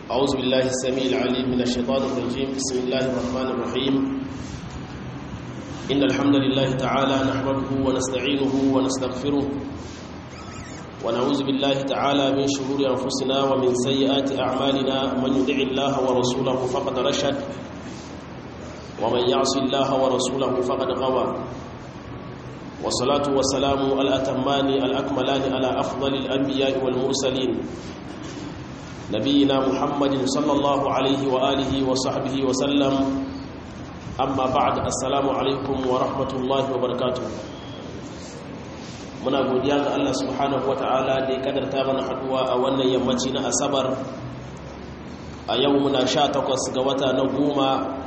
أعوذ بالله السميع العليم من الشيطان الرجيم بسم الله الرحمن الرحيم إن الحمد لله تعالى نحمده ونستعينه ونستغفره ونعوذ بالله تعالى من شرور أنفسنا ومن سيئات أعمالنا من يدع الله ورسوله فقد رشد ومن يعص الله ورسوله فقد غوى والصلاة والسلام الأتمان الأكملان على أفضل الأنبياء والمرسلين نبينا محمد صلى الله عليه وآله وصحبه وسلم أما بعد السلام عليكم ورحمة الله وبركاته muna godiya ga Allah subhanahu ta'ala da ya kadarta mana haduwa a wannan yammaci na asabar a yau muna sha takwas ga wata na goma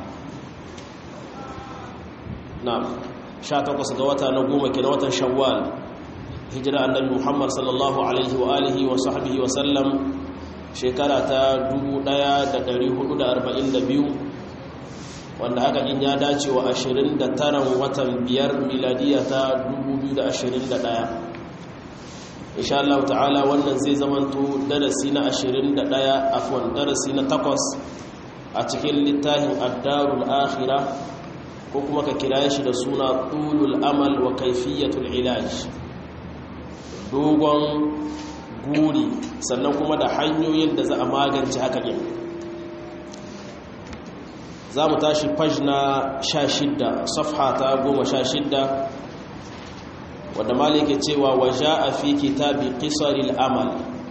na sha takwas ga wata na goma ke na watan shawwal hijira annabi muhammad sallallahu alaihi wa alihi wa sahbihi wa sallam shekara ta 1442 wanda haka in ya dace wa 29 watan biyar miladiya ta 2021 insha Allah ta'ala wannan zai zamanto darasi na 21 afwan darasi na 8 a cikin littafin ad-darul akhirah ko kuma ka kira shi da suna tulul amal wa kaifiyatul ilaj dogon guri sannan kuma da hanyoyin da za a magance haka ɗin za mu tashi faj na sha shidda safha ta goma sha shidda wadda malike cewa waje a fi kitabi ƙisaril amal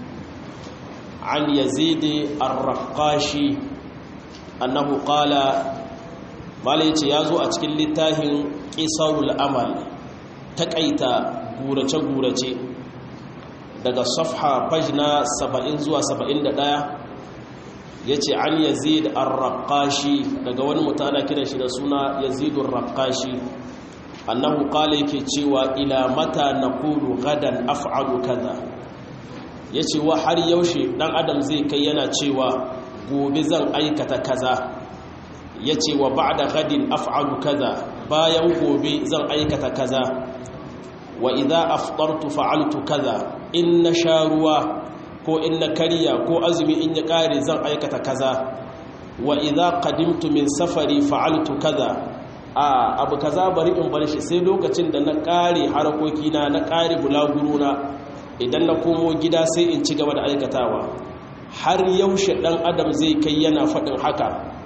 an yazidi arrakashi annahu qala malai ce ya zo a cikin littafin ƙisarul amal taƙaita gurace-gurace daga safha fajna 70 zuwa 71 ya ce an yazid ar-raqashi daga wani mutane kiran shi da suna yazid ar-raqashi annahu qala yake cewa ila mata naqulu gadan af'alu kaza yace wa har yaushe dan adam zai kai yana cewa gobe zan aikata kaza yace wa ba'da gadin af'alu kaza bayan gobe zan aikata kaza wa idza aftartu fa'altu kaza in na sha ruwa ko in na karya ko azumi in ya kare zan aikata kaza wa idza qadimtu min safari fa'altu kaza a abu kaza bari in bar shi sai lokacin da na kare harakoki na na kare bulaguro na idan na komo gida sai in ci gaba da aikatawa har yaushe dan adam zai kai yana faɗin haka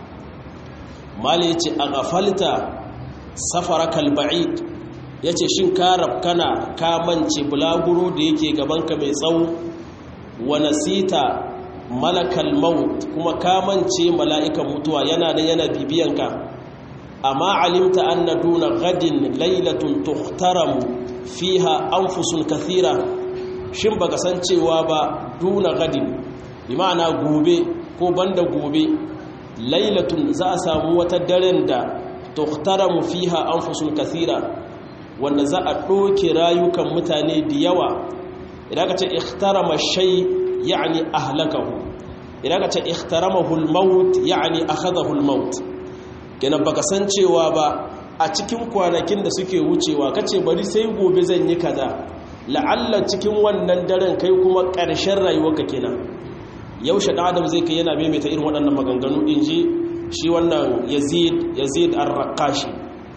mali yace a gafalta safarakal ba'id ya ce shin ka rafkana ka mance bulaguro da yake gabanka mai tsawo wa nasita malakal maut kuma ka mance mala'ikan mutuwa yana da yana bibiyanka amma alimta anna duna gadin lailatun tuhtaramu fiha anfusun kathira shin baka san cewa ba duna gadin bi ma'ana gobe ko banda gobe lailatun za a samu wata daren da tuhtaramu fiha anfusun kathira wanda za a ɗoke rayukan mutane da yawa idan ka ce ikhtarama shay ya'ni ahlakahu idan ka ce ikhtaramahu al-maut ya'ni akhadahu al-maut kenan baka san cewa ba a cikin kwanakin da suke wucewa kace bari sai gobe zan yi kaza la'alla cikin wannan daren kai kuma ƙarshen rayuwarka kenan yaushe dan adam zai kai yana maimaita irin waɗannan maganganu inji shi wannan Yazid Yazid ar-Raqashi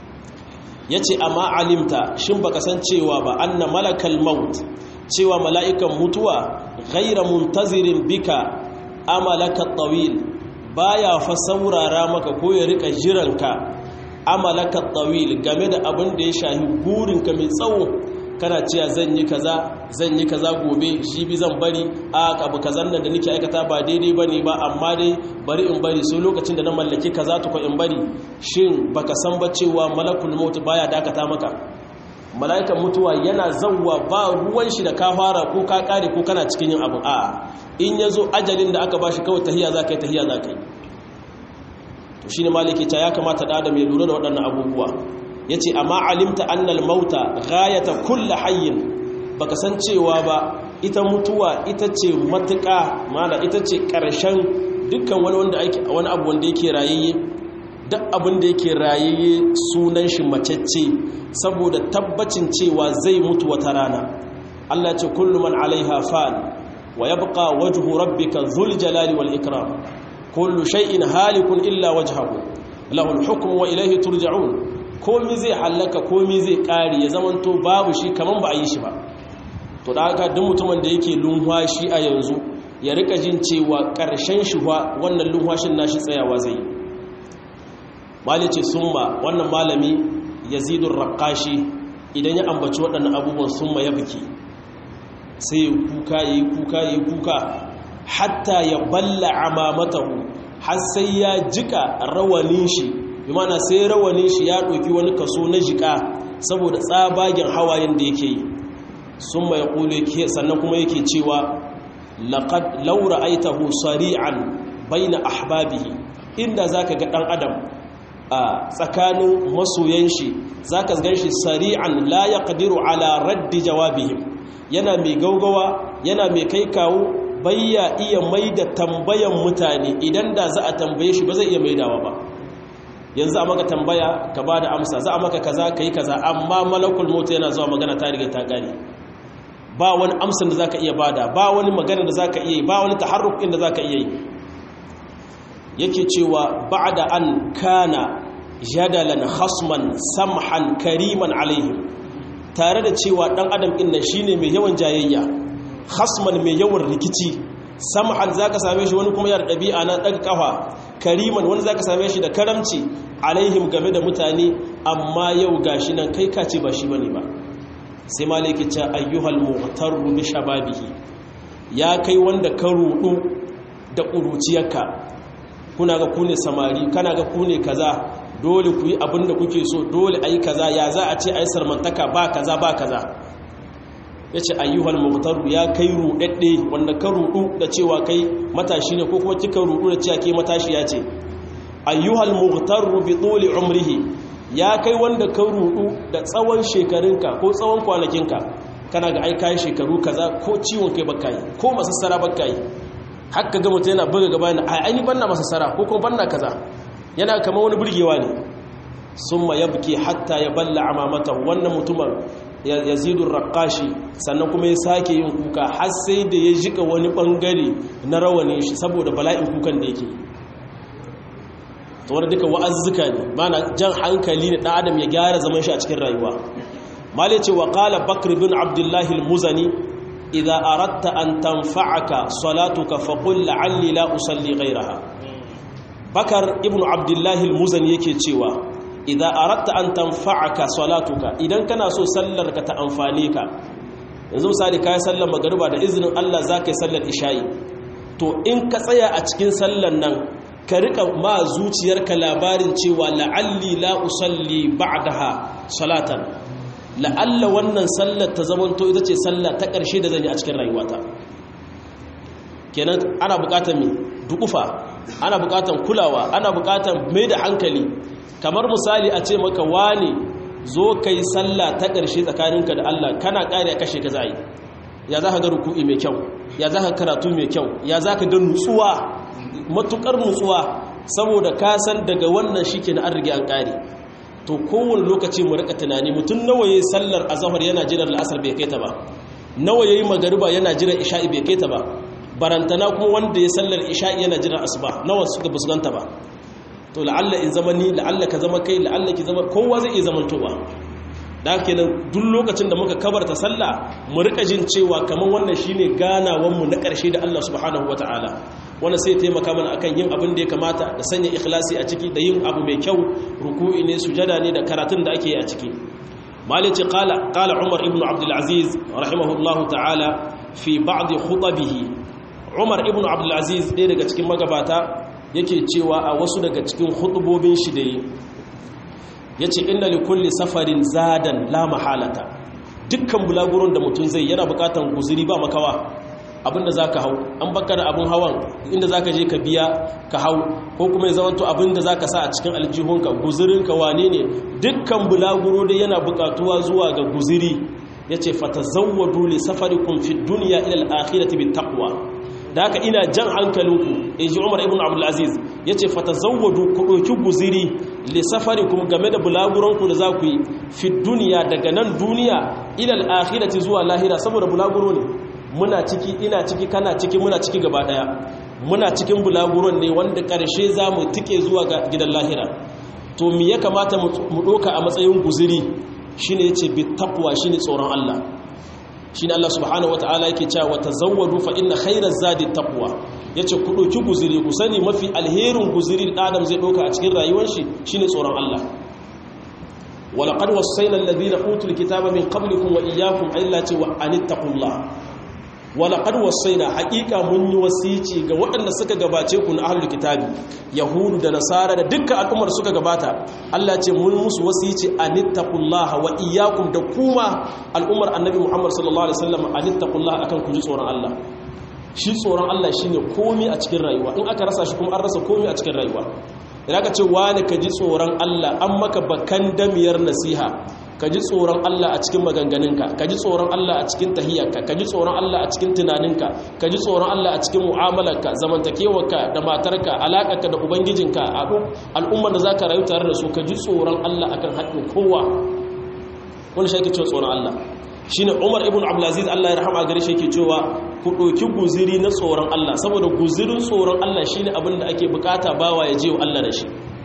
ya ce amma alimta shin baka san cewa ba anna malakal maut cewa mala'ikan mutuwa ghaira muntazirin bika amalaka tawil baya fa saurara maka ko ya rika jiranka amalaka tawil game da abin da ya shahi burinka mai tsawo kana cewa zan yi kaza zan yi kaza gobe shi bi zan bari a abu kazan nan da nake aikata ba daidai bane ba amma dai bari in bari sai lokacin da na mallaki kaza to ko in bari shin baka san ba cewa malakul maut baya dakata maka malaikan mutuwa yana zawwa ba ruwan shi da ka fara ko ka kare ko kana cikin yin abu a in yazo ajalin da aka bashi kawai tahiya zakai tahiya zakai to shine maliki ta ya kamata da adam ya lura da waɗannan abubuwa ya ce amma alimta annal mauta gayata kulla hayyin baka san cewa ba ita mutuwa ita ce matuƙa mana ita ce ƙarshen dukkan wani wanda ake wani abu wanda yake rayayye duk abin da yake rayayye sunan shi macecce saboda tabbacin cewa zai mutu wata rana Allah ce kullu man alaiha fan wa yabqa wajhu rabbika dhul jalali wal ikram kullu shay'in halikun illa wajhahu lahu al-hukmu wa ilayhi turja'un komi zai halaka komi zai kare ya zamanto babu shi kaman ba a yi shi ba to da haka duk mutumin da yake lunwashi a yanzu ya rika jin cewa ƙarshen shi wannan lunwashin nashi tsayawa zai yi malice summa wannan malami yazidun raqashi idan ya ambaci waɗannan abubuwan summa ya biki sai ya kuka ya yi kuka ya yi kuka hatta ya balla amamatahu har sai ya jika rawanin shi bi mana sai rawanin shi ya ɗauki wani kaso na jika saboda tsabagen hawayen da yake yi sun mai ƙule sannan kuma yake cewa laƙad laura aitahu sari'an baina ahbabihi inda za ka ga ɗan adam a tsakanin masoyan shi za ka gan shi sari'an la ya ƙadiru ala raddi jawabihim yana mai gaugawa yana mai kai kawo bayya iya mai da tambayan mutane idan da za a tambaye shi ba zai iya maidawa ba yanzu a maka tambaya ka ba da amsa za a maka kaza ka yi kaza amma malakul mota yana zuwa magana ta riga ta gane ba wani amsan da za ka iya bada ba wani magana da za ka iya yi ba wani taharrukin da za ka iya yi yake cewa ba da an kana jadalan hasman samhan kariman alaihim tare da cewa dan adam ɗin nan shine mai yawan jayayya hasman mai yawan rikici samhan zaka same shi wani kuma yana ɗabi'a na ɗaga ƙafa kariman wani zaka same shi da karamci alaihim game da mutane amma yau gashi nan kai kace ba shi bane ba sai malaki ce ayyuhal muhtaru bi shababihi ya kai wanda ka rudu da ƙuruciyarka kuna ga ku ne samari kana ga ku ne kaza dole ku yi abin da kuke so dole ayi kaza ya za a ce ayi sarmantaka ba kaza ba kaza ya ce ayyuhal muhtaru ya kai rudadde wanda ka rudu da cewa kai matashi ne ko kuma kika rudu da cewa ke matashi ya ce ayyuhal muhtaru bi tuli umrihi ya kai wanda ka rudu da tsawon shekarunka ko tsawon kwanakinka kana ga ai kai shekaru kaza ko ciwon kai baka yi ko masassara baka yi haka ga mutum yana buga gaba yana ai ni banna masassara ko kuma banna kaza yana kama wani burgewa ne summa yabki hatta ya balla amamata wannan mutumin yazidun raqashi sannan kuma ya sake yin kuka har sai da ya jika wani bangare na rawanin shi saboda bala'in kukan da yake to wanda duka wa'azzuka ne mana jan hankali ne dan adam ya gyara zaman shi a cikin rayuwa mali ce wa qala bakr bin abdullahi al-muzani idza aradta an tanfa'aka salatuka faqul la'alli la usalli ghayraha bakar ibnu abdullahi al-muzani yake cewa idza aratta an tanfa'aka salatuka idan kana so sallar ka ta amfane ka yanzu misali kai sallar magriba da izinin Allah zaka yi sallar isha'i to in ka tsaya a cikin sallar nan ka rika ma zuciyarka labarin cewa la'alli la usalli ba'daha salatan la'alla wannan sallar ta zamanto ita ce sallah ta ƙarshe da zan yi a cikin rayuwata kenan ana buƙatar me dukufa ana buƙatar kulawa ana buƙatar mai da hankali kamar misali a ce maka wani zo ka yi sallah ta ƙarshe tsakaninka da Allah kana ƙari a kashe ka za yi ya za ka ga ruku'i mai kyau ya za ka karatu mai kyau ya za ka ga nutsuwa matuƙar nutsuwa saboda ka san daga wannan shi ke na an rige an ƙari to kowane lokaci mu rika tunani mutum nawa ya yi sallar azahar yana jiran la'asar bai kai ta ba nawa ya yi magariba yana jiran isha'i bai kai ta ba barantana kuma wanda ya sallar isha'i yana jiran asuba nawa suka fuskanta ba to la'alla in zama ni la'alla ka zama kai la'alla ki zama kowa zai iya zamantowa da kenan duk lokacin da muka kabarta sallah mu rika jin cewa kamar wannan shine ganawan mu na ƙarshe da Allah subhanahu wataala wanda sai taimaka mana akan yin abin da ya kamata da sanya ikhlasi a ciki da yin abu mai kyau ruku'i ne sujada ne da karatun da ake yi a ciki malici qala qala umar ibn abdul aziz rahimahullahu ta'ala fi ba'd khutabihi umar ibn abdul aziz ɗaya daga cikin magabata yake cewa a wasu daga cikin hutubobin shi da yi ya ce inda likulli safarin zadan la mahalata dukkan bulaguron da mutum zai yana bukatan guziri ba makawa abinda za ka hau an baka da abin hawan inda za ka je ka biya ka hau ko kuma ya zama to abinda za ka sa a cikin aljihunka guzirinka wane ne dukkan bulaguro da yana bukatuwa zuwa ga guziri ya ce fata zawwadu li safarikum fi duniya ila al-akhirati bit taqwa da haka ina jan hankalinku in ji umar ibn abdulaziz ya ce fata zawwadu ku ɗauki guziri lissafari kuma game da bulaguranku da za ku yi fi duniya daga nan duniya ilal akhirati zuwa lahira saboda bulaguro ne muna ciki ina ciki kana ciki muna ciki gaba ɗaya muna cikin bulaguron ne wanda ƙarshe za mu tike zuwa ga gidan lahira to me ya kamata mu ɗoka a matsayin guziri shine yace bi taqwa shine tsoron Allah shine Allah subhanahu wataala yake cewa tazawwadu fa inna khayra zadi taqwa yace ku ɗauki guziri ku sani mafi alherin guziri da Adam zai ɗauka a cikin rayuwar shi shine tsoron Allah ولقد وصينا الذين اوتوا الكتاب من قبلكم واياكم الا ان اتقوا الله ولقد وصينا حقيقه mun yi wasici ga waɗanda suka gabace ku na ahlul kitabi yahudu da nasara da dukkan al'ummar suka gabata Allah ce mun musu wasici anittaqullaha wa iyyakum da kuma al'ummar annabi Muhammad sallallahu alaihi wasallam anittaqullaha akan ku ji tsoron Allah shi tsoron Allah shine komai a cikin rayuwa in aka rasa shi kuma an rasa komai a cikin rayuwa idan ka ce wani ka ji tsoron Allah an maka bakan damiyar nasiha ka ji tsoron Allah a cikin maganganunka ka ji tsoron Allah a cikin tahiyyarka ka ji tsoron Allah a cikin tunaninka ka ji tsoron Allah a cikin mu'amalarka zamantakewarka da matarka alaƙarka da ubangijinka al'ummar da za ka rayu tare da su ka ji tsoron Allah akan haƙƙin kowa wani shi ake cewa tsoron Allah shine Umar ibn Abdulaziz Allah ya rahama gare shi yake cewa ku ɗauki guziri na tsoron Allah saboda guzirin tsoron Allah shine abin da ake bukata bawa ya je wa Allah da shi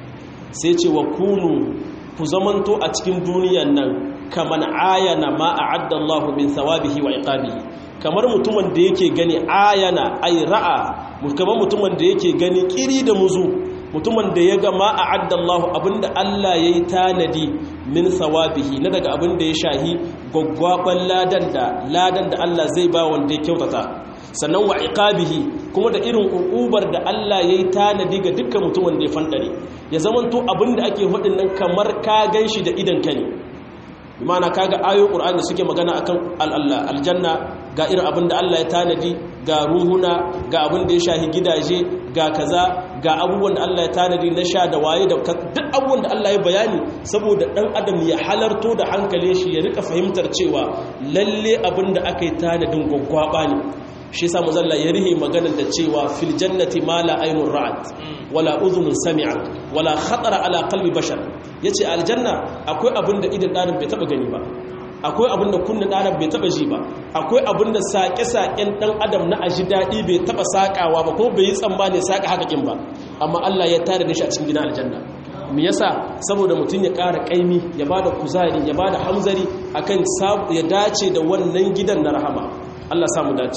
sai ce wa kunu ku zamanto a cikin duniyan nan kaman ayana ma a'adda Allahu min thawabihi wa iqabihi kamar mutumin da yake gani ayana ay ra'a kamar mutumin da yake gani kiri da muzu mutumin da ya ga ma a'adda Allahu abinda Allah yayi tanadi min thawabihi na daga abin da ya shahi gwaggwaban ladan da ladan da Allah zai ba wanda ya kyautata sannan wa iqabihi kuma da irin ukubar da Allah yayi tanadi ga dukkan mutumin da ya fandare ya zamanto abin da ake hudin nan kamar ka ganshi da idan ka ne imana kaga ayoyin qur'ani suke magana akan al-Allah aljanna ga irin abin da Allah ya tanadi ga ruhuna ga abin da ya shahi gidaje ga kaza ga abubuwan da Allah ya tanadi na sha da waye da duk abubuwan da Allah ya bayani saboda dan adam ya halarto da hankalin shi ya rika fahimtar cewa lalle abin da aka yi tanadin gwaggwaba ne shi sa mazalla ya rihe maganar da cewa fil jannati ma la aynun ra'at wala udhunun sami'at wala khatara ala qalbi bashar yace aljanna akwai abin da idan dan bai taba gani ba akwai abin da kunnin dan bai taba ji ba akwai abin da sake-saken dan adam na aji dadi bai taba sakawa ba ko bai yi tsammani saka hakakin ba amma Allah ya tare da shi a cikin gidan aljanna me yasa saboda mutum ya ƙara ƙaimi ya bada kuzari ya bada hamzari akan ya dace da wannan gidan na rahama Allah samu dace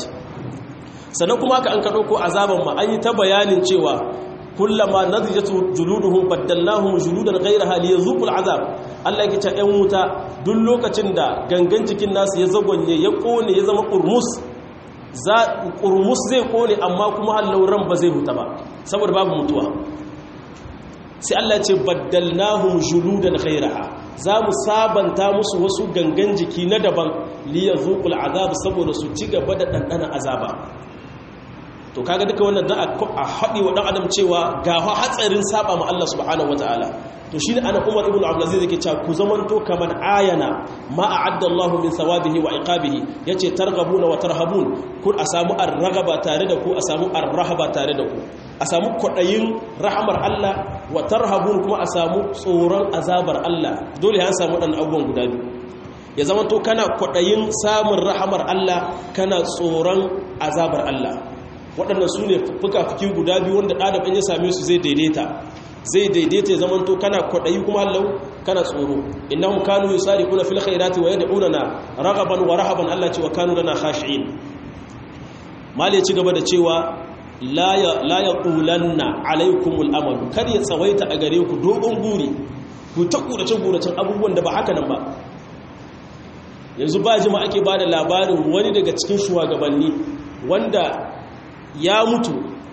sannan kuma aka an ka ɗauko azaban ma an yi ta bayanin cewa kullama nadijatu juluduhum baddalnahum juludan ghayraha liyazuqul azab Allah yake ce ɗan wuta duk lokacin da gangan jikin nasu ya zagonye ya kone ya zama kurmus za kurmus zai kone amma kuma halauran ba zai huta ba saboda babu mutuwa sai Allah ce baddalnahum juludan ghayraha za mu sabanta musu wasu gangan jiki na daban liyazuqul azab saboda su ci gaba da dandana azaba to kaga duka wannan da a haɗi wa ɗan adam cewa ga hatsarin saba ma Allah subhanahu wataala to shine ana Umar ibn Abdulaziz yake cewa ku zamanto kaman ayana ma a'adda Allah min thawabihi wa iqabihi yace targhabuna wa tarhabun kun a samu ar-ragaba tare da ku a samu ar-rahaba tare da ku a samu kwadayin rahamar Allah wa tarhabun kuma a samu tsoron azabar Allah dole an samu dan abubuwan guda biyu ya zamanto kana kwadayin samun rahamar Allah kana tsoron azabar Allah waɗannan su ne fuka-fuki guda biyu wanda ɗadaban ya same su zai daidaita zai daidaita ya zamanto kana kwaɗayi kuma hallau kana tsoro inna mu kanu yi tsari kuna fil khairati wa yadda na ragaban wa rahaban Allah ce wa kanu lana khashi'in mali ci gaba da cewa la ya ƙulanna alaikumul amalu kar ya tsawaita a gare ku dogon guri ku ta gurace-guracen abubuwan da ba haka nan ba yanzu ba jima ake ba da labarin wani daga cikin shugabanni wanda ya mutu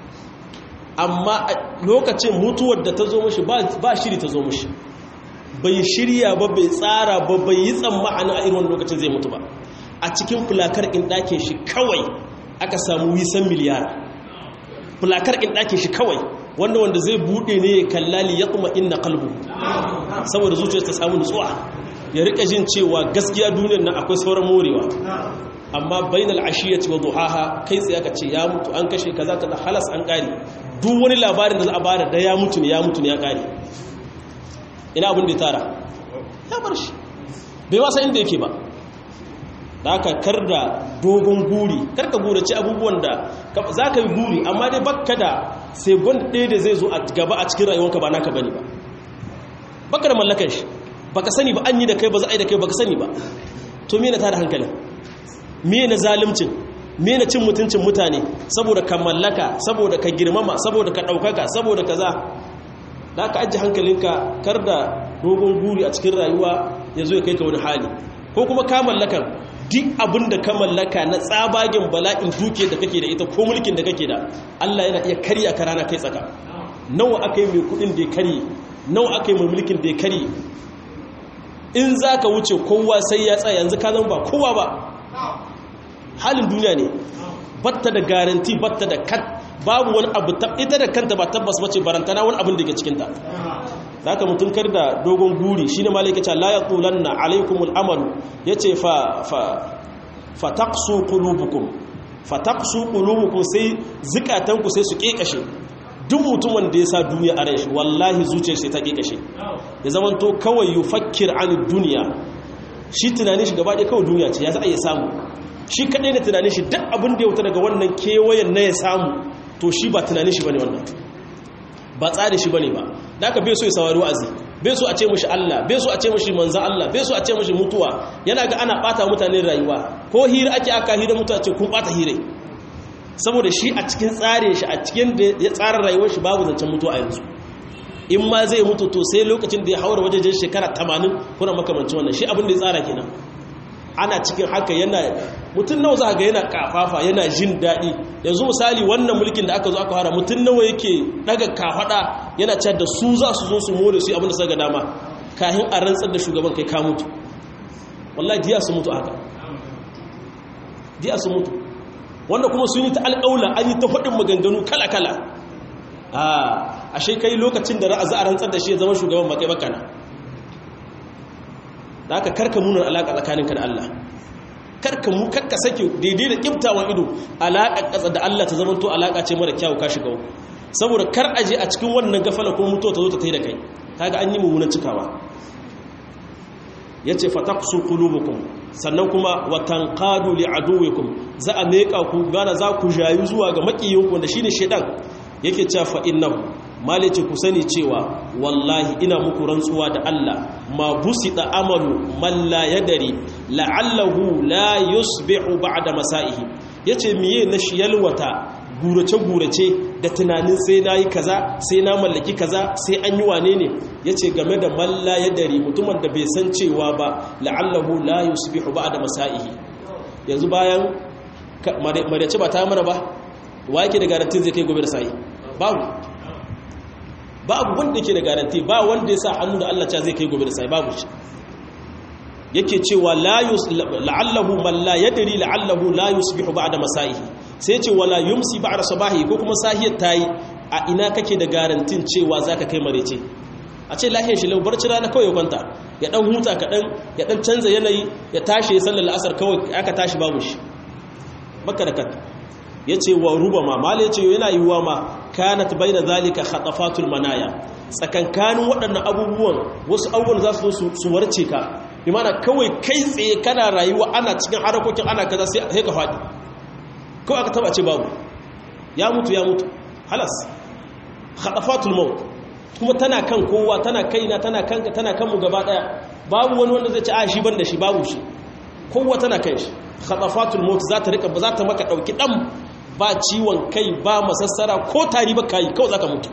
amma lokacin mutuwar da ta zo mashi ba shiri ta zo mashi bai shirya ba bai tsara ba bai yi tsammani a irin lokacin zai mutu ba a cikin fulakar in ɗakin shi kawai aka samu wisan miliyar fulakar in ɗakin shi kawai wanda wanda zai buɗe ne ya kallali ya kuma inna kalbu saboda zuciyar ta samu nutsuwa ya rika jin cewa gaskiya duniyar nan akwai sauran morewa amma bainal ashiyati wa duhaha kai tsaye aka ce ya mutu an kashe kaza kaza halas an kare duk wani labarin da za a bada da ya mutu ne ya mutu ne ya kare ina abin da ya tara ya bar shi bai wasa inda yake ba da aka kar da dogon guri karka gurace abubuwan da za ka yi guri amma dai baka da segon ɗaya da zai zo a gaba a cikin rayuwanka ba naka bane ba baka da mallakan shi baka sani ba an yi da kai ba za a yi da kai baka sani ba to me na tada hankalin me na zalimcin me na cin mutuncin mutane saboda ka mallaka saboda ka girmama saboda ka ɗaukaka saboda ka za da ka ajiye hankalinka kar da dogon guri a cikin rayuwa ya zo ya kai ka wani hali ko kuma ka mallakan duk abin da ka mallaka na tsabagen bala'in duke da kake da ita ko mulkin da kake da Allah yana iya karya ka rana kai tsaka nawa aka yi mai kudin da ya karye nawa aka yi mai mulkin da ya karye in za ka wuce kowa sai ya tsaya yanzu ka zama ba kowa ba halin duniya ne batta da garanti batta da kat babu wani abu ita da kanta ba tabbas bace barantana wani abin da ke cikinta za ka mutum kar da dogon guri shi ne malaka ce la ya tulanna alaikumul amalu ya ce fa taqsu qulubukum fa taqsu qulubukum sai zikatanku sai su kekashe duk mutumin da ya sa duniya a rai shi wallahi zuciyar sai ta kekashe ya zaman to kawai yufakkir an duniya shi tunanin shi gaba ɗaya kawai duniya ce ya za a iya samu shi kaɗai na tunanin shi duk abin da ya wuta daga wannan kewayen na ya samu to shi ba tunanin shi bane wannan ba tsari shi bane ba da aka bai so ya saurari wa'azi bai so a ce mushi Allah bai so a ce mushi manzan Allah bai so a ce mushi mutuwa yana ga ana bata mutane rayuwa ko hira ake aka hira mutuwa ce kun bata hire saboda shi a cikin tsare shi a cikin da ya tsara rayuwar shi babu zancen mutuwa a yanzu in ma zai mutu to sai lokacin da ya haura wajejen shekara 80 kuna makamancin wannan shi abin da ya tsara kenan ana cikin haka yana mutum nawa za ga yana kafafa yana jin daɗi yanzu misali wannan mulkin da aka zo aka fara mutum nawa yake daga kafada yana cewa da su za su zo su more su abin da suka dama kahin a rantsar da shugaban kai ka mutu wallahi diya su mutu haka diya su mutu wanda kuma sun yi ta alƙaula an yi ta faɗin maganganu kala-kala a ashe kai lokacin da za a rantsar da shi ya zama shugaban makai bakana da aka karka munar alaƙa tsakaninka da Allah karka mu karka sake daidai da kiftawan ido alaƙa ƙasa da Allah ta zamanto alaƙa ce mara kyawu ka shiga saboda kar a je a cikin wannan gafala ko mutuwa ta zo ta tai da kai kaga an yi mummunan cikawa yace fataqsu qulubukum sannan kuma wa tanqadu li aduwikum za a meka ku gana za ku jayu zuwa ga makiyinku da shine shedan yake cewa fa innahu malice ku sani cewa wallahi ina muku rantsuwa da Allah ma busida amalu man la yadari la'allahu la yusbihu ba'da masaihi yace miye na shiyalwata gurace gurace da tunanin sai nayi kaza sai na mallaki kaza sai an yi wane ne yace game da man la yadari mutumin da bai san cewa ba la'allahu la yusbihu ba'da masaihi yanzu bayan mariyace ba ta mana ba wa yake da garantin zai kai gobe da sai babu babu wanda ke da garanti ba wanda ya sa hannu da Allah zai kai gobe da sai babu shi yake cewa la'allahu man la yadri la'allahu la yusbihu ba'da masaihi sai ce wala yumsi ba'da sabahi ko kuma sahiyar tayi a ina kake da garantin cewa zaka kai marece a ce lahiyar shi barci rana kawai ya kwanta ya dan huta kaɗan ya dan canza yanayi ya tashi ya sallar asar kawai aka tashi babu shi baka da kat ya ce wa ruba ma mala ya ce yana yiwuwa ma kanat bai da zalika khatafatul manaya tsakankanin waɗannan abubuwan wasu abubuwan za su zo su warce ka bi mana kawai kai tsaye kana rayuwa ana cikin harakokin ana kaza sai ka faɗi kawai aka taba ce babu ya mutu ya mutu halas khatafatul maut kuma tana kan kowa tana kaina tana kanka tana kanmu gaba daya babu wani wanda zai ce a shi ban da shi babu shi kowa tana kan shi khatafatul maut za ta rika ba za ta maka dauki dan ba ciwon kai ba masassara ko tari ba kai kawai zaka mutu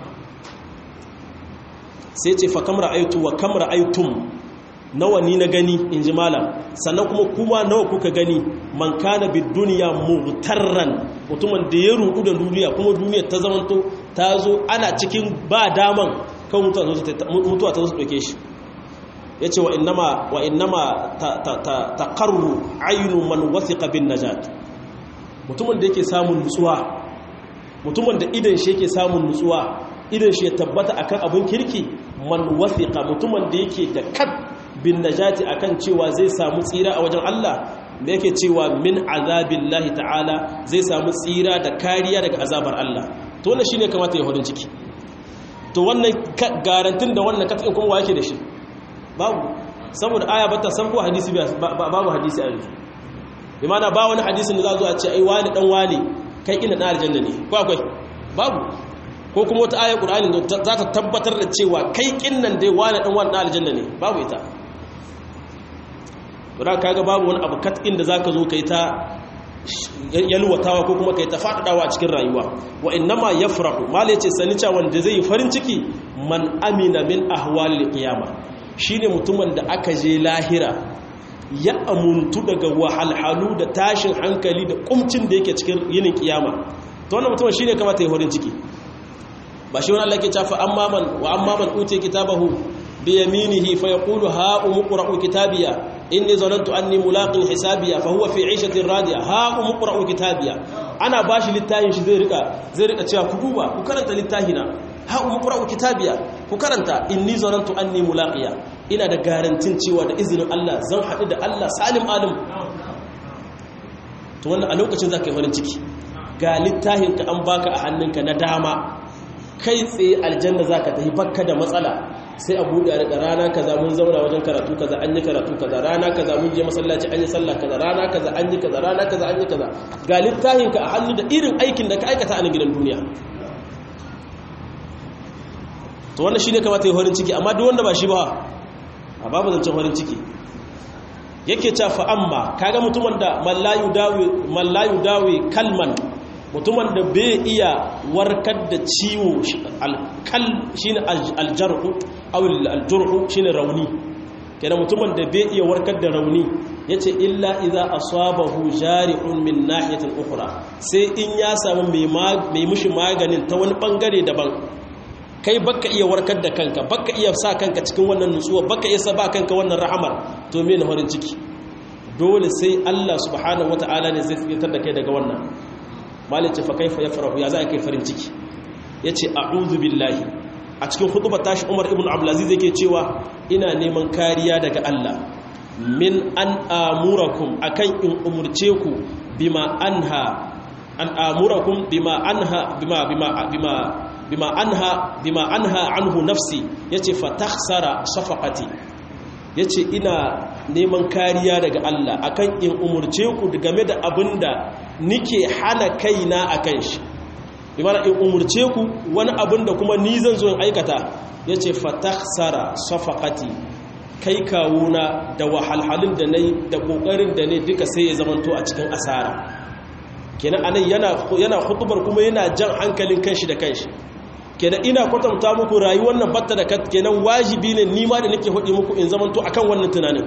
sai ce fa kamra aitu wa kamra aitum nawa ni na gani inji malam sannan kuma kuma nawa kuka gani man kana bid dunya mughtarran mutumin da ya rudu da duniya kuma duniyar ta zamanto ta zo ana cikin ba daman kan mutuwa ta zo su dauke shi ya ce wa innama ta karru ainu man wasiƙa bin najat mutumin da yake samun nutsuwa mutumin da idan shi yake samun nutsuwa idan shi ya tabbata akan abin kirki man wasiƙa mutumin da yake da kat bin najati akan cewa zai samu tsira a wajen Allah da yake cewa min azabillahi ta'ala zai samu tsira da kariya daga azabar Allah to wannan shine kamata ya hudun ciki to wannan garantin da wannan katin kuma wa yake da shi babu saboda aya bata san ko hadisi babu hadisi a yanzu bi mana ba wani hadisin da za zo a ce ai wani dan wani kai ina dan aljanna ne ko akwai babu ko kuma wata ayar qur'ani za ta tabbatar da cewa kai kinnan dai wani dan wani dan aljanna ne babu ita to kaga babu wani abu kat inda zaka zo kai ta yalwatawa ko kuma kai ta fadadawa a cikin rayuwa wa innama yafrahu mala yace sani cewa wanda zai yi farin ciki man amina min ahwalil qiyama shine mutumin da aka je lahira ya amuntu daga wahalhalu da tashin hankali da kumcin da yake cikin yinin kiyama to wannan mutumin shine kamata ya farin ciki ba shi wani Allah ke cewa amma man wa amma man utiya kitabahu bi yaminihi fa yaqulu ha umqra'u kitabiya inni zanantu anni mulaqin hisabiya fa huwa fi 'ishatin radiya ha umqra'u kitabiya ana bashi littafin shi zai rika zai rika cewa ku duba ku karanta littafina ha umqra'u kitabiya ku karanta inni zanantu anni mulaqiya ina da garantin cewa da izinin Allah zan haɗu da Allah salim alim to wannan a lokacin zaka yi farin ciki ga littafin ka an baka a hannunka na dama kai tsaye aljanna zaka tafi bakka da matsala sai a buɗe a rana kaza mun zauna wajen karatu kaza an yi karatu kaza rana kaza mun je masallaci an yi sallah kaza rana kaza an yi kaza rana kaza an yi kaza ga littafin ka a hannu da irin aikin da ka aikata a gidan duniya to wannan shine kamata ya horin ciki amma duk wanda ba shi ba a babu zancen horin ciki yake ta fa amma kaga mutumin da mallayu dawi mallayu dawi kalman mutumin da bai iya warkar da ciwo alkal shine aljarhu aw aljurhu shine rauni kenan mutumin da bai iya warkar da rauni yace illa idza asabahu jari'un min nahiyatin ukhra sai in ya samu mai mushi maganin ta wani bangare daban kai baka iya warkar da kanka baka iya sa kanka cikin wannan nutsuwa baka iya sa ba kanka wannan rahamar to me na farin ciki dole sai Allah subhanahu wataala ne zai fitar da kai daga wannan malice fa kaifa yafrahu ya za kai farin ciki yace a'udhu billahi a cikin hutubar tashi Umar ibn Abdulaziz yake cewa ina neman kariya daga Allah min an amurakum akan in umurce ku bima anha an amurakum bima anha bima bima bima bima anha bima anha anhu nafsi yace fa takhsara safaqati yace ina neman kariya daga Allah akan in umurce ku game da abinda nike hana kaina akan shi bimana in umurce ku wani abinda kuma ni zan zo in aikata yace fa takhsara safaqati kai kawuna da wahalhalin da nayi da kokarin da ne duka sai ya zamanto a cikin asara kenan anan yana yana hutubar kuma yana jan hankalin kanshi da kanshi kenan ina kwatanta muku rayuwar nan batta da kenan wajibi ne nima da nake hudi muku in zamanto akan wannan tunanin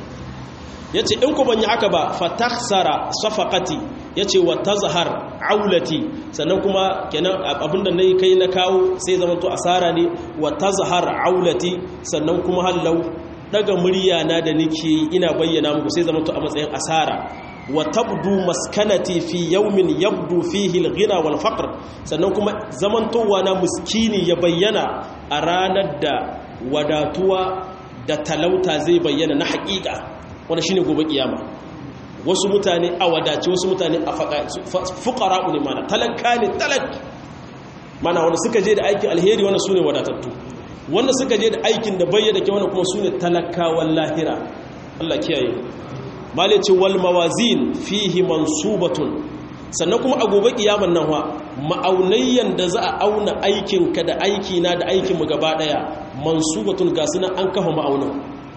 yace in ku banyi haka ba fatakhsara safaqati yace wa tazhar aulati sannan kuma kenan abinda nayi kai na kawo sai zamanto asara ne wa tazhar aulati sannan kuma hallau daga murya na da nake ina bayyana muku sai zamanto a matsayin asara wa tabdu maskanati fi yawmin yabdu fihi al-ghina wal faqr sannan kuma zamantowa na muskini ya bayyana a ranar da wadatuwa da talauta zai bayyana na haƙiƙa wanda shine gobe kiyama wasu mutane a wadace wasu mutane a fuqara ne mana talaka ne talak mana wanda suka je da aikin alheri wanda sune wadatattu wanda suka je da aikin da bayyana ke wanda kuma sune talakawan lahira Allah kiyaye malice wal mawazin fihi mansubatun sannan kuma a gobe kiyaman nan wa ma'aunayyan da za a auna aikinka da aikina da aikin mu gaba daya mansubatun ga sunan an kafa ma'aunin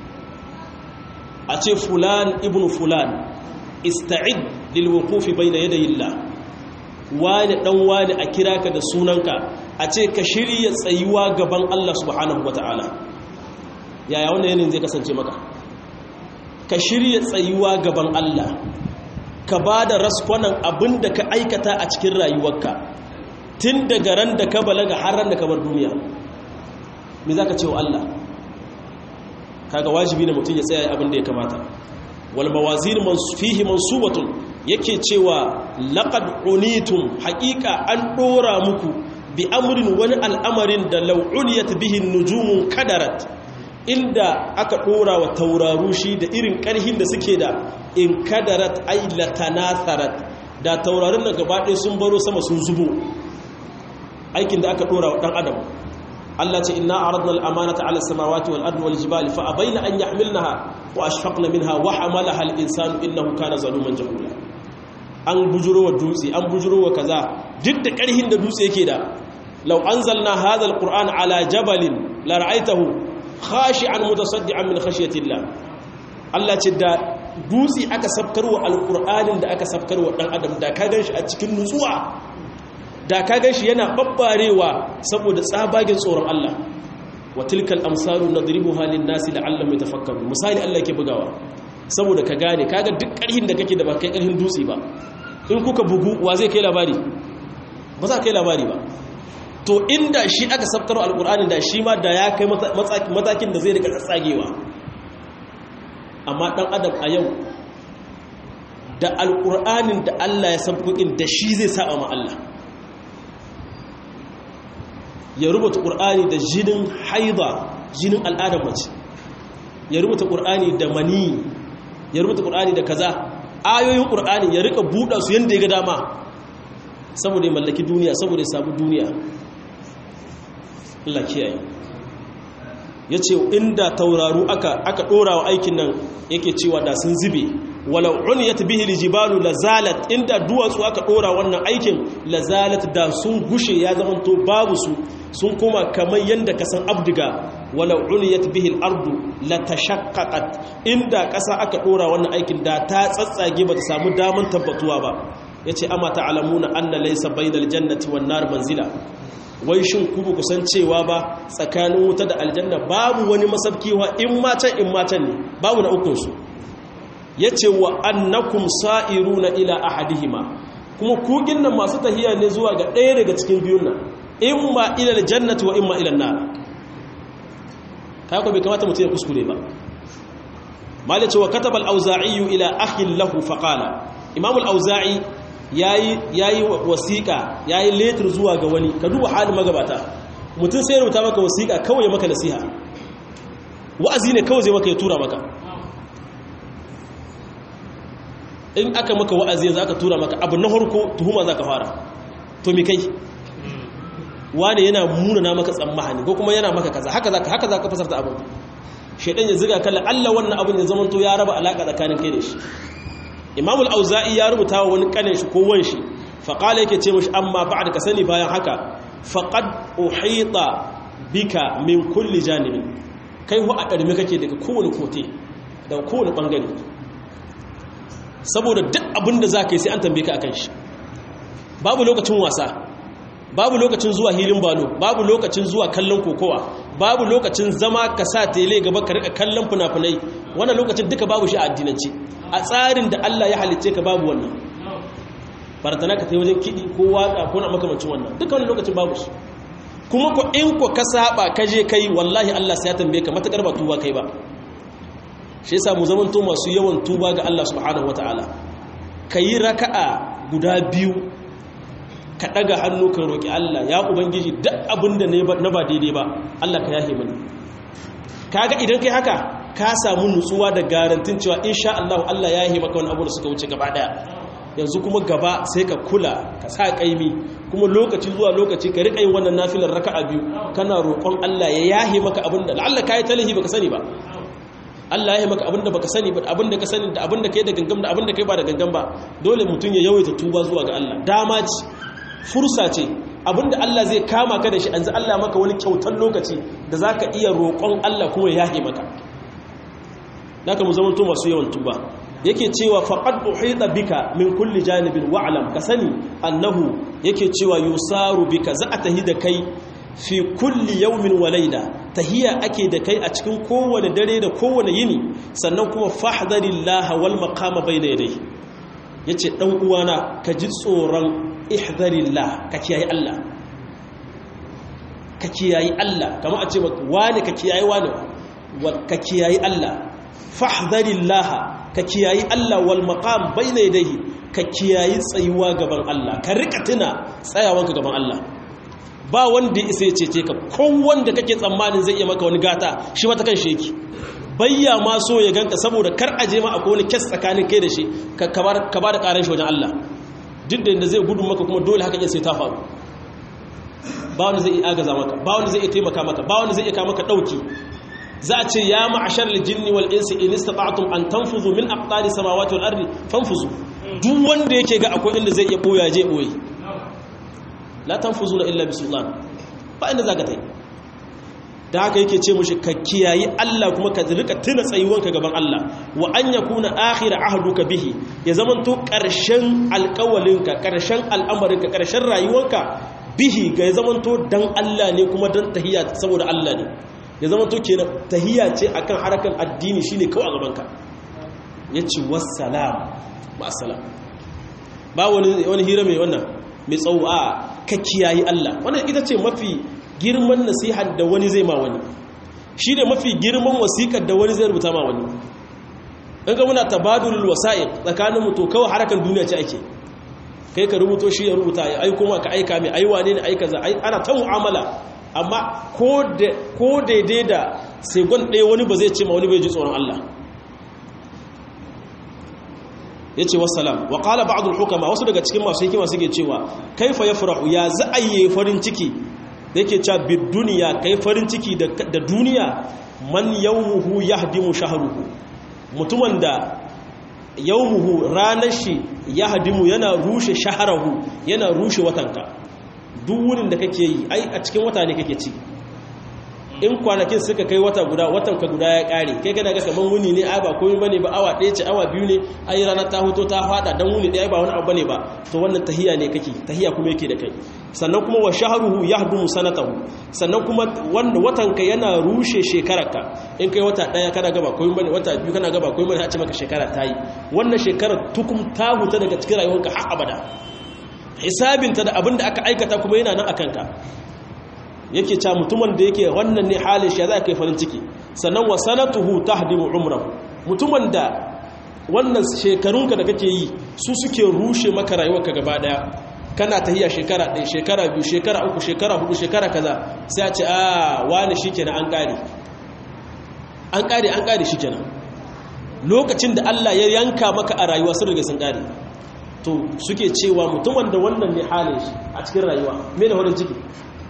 a ce fulan ibn fulan ista'id lil wuqufi bayna yaday Allah wani dan wani a kira ka da sunanka a ce ka shirya tsayuwa gaban Allah subhanahu wataala yaya wannan yanin zai kasance maka ka shirya tsayuwa gaban Allah ka ba da raskwanan abin da ka aikata a cikin rayuwarka tun daga ran da ka balaga har ran da ka bar duniya me za ka ce wa Allah kaga wajibi ne mutum ya tsaya abin da ya kamata wal mawazin fihi mansubatun yake cewa laqad unitum haqiqa an dora muku bi amrin wani al'amarin da law uliyat bihi nujumun kadarat inda aka dora wa tauraru shi da irin karhin da suke da in kadarat ay latanatharat da taurarin da gaba ɗaya sun baro sama sun zubo aikin da aka dora wa dan adam Allah ce inna aradna al-amanata 'ala as-samawati wal ardi wal jibali fa abayna an yahmilnaha wa ashfaqna minha wa hamalaha al-insanu innahu kana zaluman jahula an bujuro wa dutse an bujuro wa kaza duk da karhin da dutse yake da law anzalna hadha al-qur'ana 'ala jabalin la ra'aytahu khashi'an mutasaddian min khashyati Allah Allah ce da dutse aka sabkarwa al-qur'anin da aka sabkarwa dan adam da ka ganshi a cikin nutsuwa da ka gan shi yana babbarewa saboda tsabagen tsoron Allah wa tilkal amsalu nadribuha lin nasi la'allam yatafakkaru misali Allah yake bugawa saboda ka gane kaga duk karhin da kake da ba kai karhin dutse ba in kuka bugu wa zai kai labari ba za kai labari ba to inda shi aka sabkaro alqur'ani da shi ma da ya kai matakin da zai rika tsagewa amma dan adam a yau da alqur'anin da Allah ya sabkokin da shi zai saba ma Allah ya rubuta ƙur'ani da jinin haida jinin al'adar mace ya rubuta ƙur'ani da mani ya rubuta ƙur'ani da kaza ayoyin ƙur'ani ya rika buɗa su yadda ya ga dama saboda ya mallaki duniya saboda ya samu duniya Allah kiyaye ya ce inda tauraru aka aka ɗora wa aikin nan yake cewa da sun zube walau uniyat bihi aljibalu lazalat inda duwatsu aka ɗora wannan aikin lazalat da sun gushe ya zamanto babu su sun koma kamar yanda ka san abdiga walau uniyat bihi al-ardu latashaqqaqat inda ƙasa aka ɗora wannan aikin da ta tsatsage bata samu daman tabbatuwa ba yace amma ta'lamuna anna laysa bainal jannati wan nar manzila wai shin ku ba kusan cewa ba tsakanin wuta da aljanna babu wani masabkiwa in matan in matan ne babu na ukun su yace wa annakum sa'iruna ila ahadihima kuma kugin nan masu tahiya ne zuwa ga ɗaya daga cikin biyun nan imma ila aljannati wa imma ila an-nar kai ko bai kamata mutum ya kuskure ba malai ce wa kataba al-auza'i ila akhin lahu faqala imam al-auza'i yayi yayi wasiqa yayi letter zuwa ga wani ka duba halin magabata mutum sai ya rubuta maka wasiqa kawai ya maka nasiha wa'azi ne kawai zai maka ya tura maka in aka maka wa'azi yanzu aka tura maka abu na harko tuhuma za ka fara to mi kai wane yana munana maka tsammani ko kuma yana maka kaza haka za ka haka za ka fasarta abin shaidan ya ziga kalla Allah wannan abin ya zamanto ya raba alaka tsakanin kai da shi Imam al-Auza'i ya rubuta wa wani kanin shi ko wan shi fa qala yake ce mishi amma ba'da ka sani bayan haka faqad uhita bika min kulli janibin kai hu a karme kake daga kowane kote daga kowane bangare saboda duk abin da za ka yi sai an tambaye ka akan shi babu lokacin wasa babu lokacin zuwa hilin balo babu lokacin zuwa kallon kokowa babu lokacin zama ka sa tele gaba ka rika kallon funafunai wannan lokacin duka babu shi a addinance a tsarin da Allah ya halicce ka babu wannan baratana ka tai wajen kiɗi ko waka ko na makamancin wannan duka wannan lokacin babu shi kuma ko in ko ka saba ka je kai wallahi Allah sai ya tambaye ka matakar ba tuba kai ba shi yasa mu zamanto masu yawan tuba ga Allah subhanahu wataala kayi raka'a guda biyu ka daga hannu ka roki Allah ya ubangiji duk abinda ne na ba daidai ba Allah ka yahe mani kaga idan kai haka ka samu nutsuwa da garantin cewa insha Allah Allah ya yahe maka wani abu da suka wuce gaba daya yanzu kuma gaba sai ka kula ka sa kaimi kuma lokaci zuwa lokaci ka rika yin wannan nafilar raka'a biyu kana roƙon Allah ya yahe maka abinda la'alla kai talihi baka sani ba Allah ya yi maka abinda baka sani ba abinda ka sani da abinda kai da gangam da abinda kai ba da gangam ba dole mutum ya yawaita tuba zuwa ga Allah dama ce fursa ce abinda Allah zai kama ka da shi anzu Allah maka wani kyautar lokaci da zaka iya roƙon Allah kuma ya yahe maka naka mu zama to masu yawan tuba yake cewa faqad uhita bika min kulli janibin wa'lam ka sani annahu yake cewa yusaru bika za a tahi da kai fi kulli yawmin wa layla tahiya ake da kai a cikin kowane dare da kowane yini sannan kuma fahdarillaha wal maqama bayna yadayhi yace dan uwana ka ji tsoron ihdarillah ka kiyaye Allah ka kiyaye Allah kamar a ce wani ka kiyaye wani ka kiyaye Allah fahdarillaha ka kiyaye Allah wal maqam bayna yadayhi ka kiyaye tsayuwa gaban Allah ka rika tuna tsayawanka gaban Allah ba wanda ya isa ya cece ka wanda kake tsammanin zai iya maka wani gata shi mata kan sheki bayya ma so ya ganka saboda kar aje ma akwai wani kes tsakanin kai da shi ka ba da karan shi wajen Allah duk da inda zai gudu maka kuma dole haka sai ta faru ba wanda zai iya agaza maka ba wanda zai iya taimaka maka ba wanda zai iya kawo maka dauki za a ce ya ma'ashar jinni wal insi in istata'tum an tanfuzu min aqtari samawati wal ardi fanfuzu duk wanda yake ga akwai inda zai iya boya je boye la tanfuzuna illa bisultan ba inda zaka tai da haka yake ce mushi ka kiyayi Allah kuma ka rika tuna tsayuwanka gaban Allah wa an yakuna akhir ahduka bihi ya zamanto karshen alƙawalinka karshen al'amarinka karshen rayuwanka bihi ga ya zamanto dan Allah ne kuma dan tahiyya saboda Allah ne ya zamanto kenan tahiyya ce akan harakan addini shine kawai a gabanka yace wassalam ba salam ba wani wani hira mai wannan mai tsawo a ka kiyayi Allah wannan ita ce mafi girman nasihar da wani zai ma wani shi ne mafi girman wasiƙar da wani zai rubuta ma wani in ga muna tabadulul wasa'iq tsakanin mu to kawai harakan duniya ce ake kai ka rubuto shi ya rubuta ya aiko ma ka aika mai aiwa ne ne aika za ana ta mu'amala amma ko daidai da segon ɗaya wani ba zai ce ma wani bai ji tsoron Allah ya ce wasalam wa ƙala ba'adul hukama wasu daga cikin masu hikima suke cewa kaifa ya farahu ya za'ayye farin ciki da yake cewa bid duniya kai farin ciki da duniya man yawmuhu yahdimu shahruhu mutumin da yawmuhu ranar shi yahdimu yana rushe shahrahu yana rushe watanka duk wurin da kake yi ai a cikin wata ne kake ci in kwanakin suka kai wata guda watan ka guda ya kare kai kana ga kaman wuni ne ai ba komai bane ba awa ɗaya ce awa biyu ne ai rana ta hoto ta fada dan wuni ɗaya ba wani abu bane ba to wannan tahiya ne kake tahiya kuma yake da kai sannan kuma wa shahruhu yahdumu sanatahu sannan kuma wanda watan ka yana rushe shekararka in kai wata ɗaya kana ga ba komai bane wata biyu kana ga ba komai bane a ce maka shekara ta yi wannan shekarar tukum ta huta daga cikin rayuwarka har abada hisabinta da abin da aka aikata kuma yana nan akan ka yake ca mutumin da yake wannan ne halin shi za ka yi farin ciki sannan wa sanatuhu tahdimu umrahu mutumin da wannan shekarunka da kake yi su suke rushe maka rayuwarka gaba daya kana tahiya shekara ɗaya shekara biyu shekara uku shekara hudu shekara kaza sai a ce a wani shikenan an kare an kare an kare shikenan lokacin da Allah ya yanka maka a rayuwa sun riga sun kare to suke cewa mutumin da wannan ne halin shi a cikin rayuwa me da farin ciki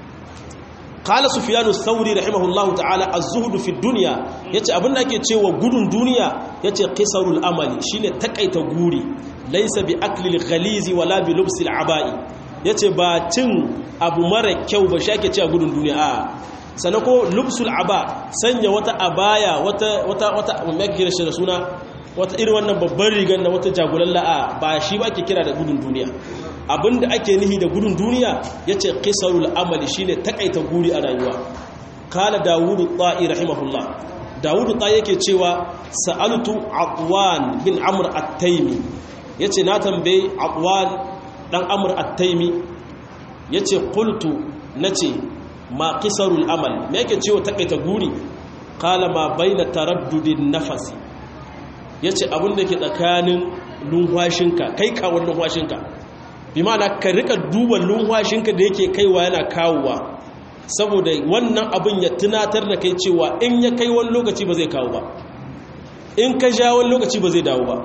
qala sufyanu thawri rahimahullahu ta'ala az-zuhd fi dunya yace abin da ake cewa gudun duniya yace qisarul amali shine takaita guri laysa bi aklil ghalizi wala bi lubsil aba'i yace ba cin abu mara kyau ba shake cewa gudun duniya a sanan ko lubsul aba sanya wata abaya wata wata wata mai kira shi da suna wata irin wannan babban rigar na wata jagulalla a ba shi ba ake kira da gudun duniya abinda ake nihi da gudun duniya ya ce ƙisarul amali shi ne taƙaita guri a rayuwa kala dawudu ta'i rahimahullah dawudu ta'i yake cewa sa'altu aqwan bin amr at-taimi yace na tambaye aqwan dan amr at-taimi yace qultu nace ma qisarul amal me yake cewa taƙaita guri kala ma baina taraddudin nafasi yace abin da ke tsakanin lunwashinka kai kawon lunwashinka bi ma'ana ka rika duba lumwashinka da yake kaiwa yana kawowa saboda wannan abin ya tunatar da kai cewa in ya kai wani lokaci ba zai kawo ba in ka ja wani lokaci ba zai dawo ba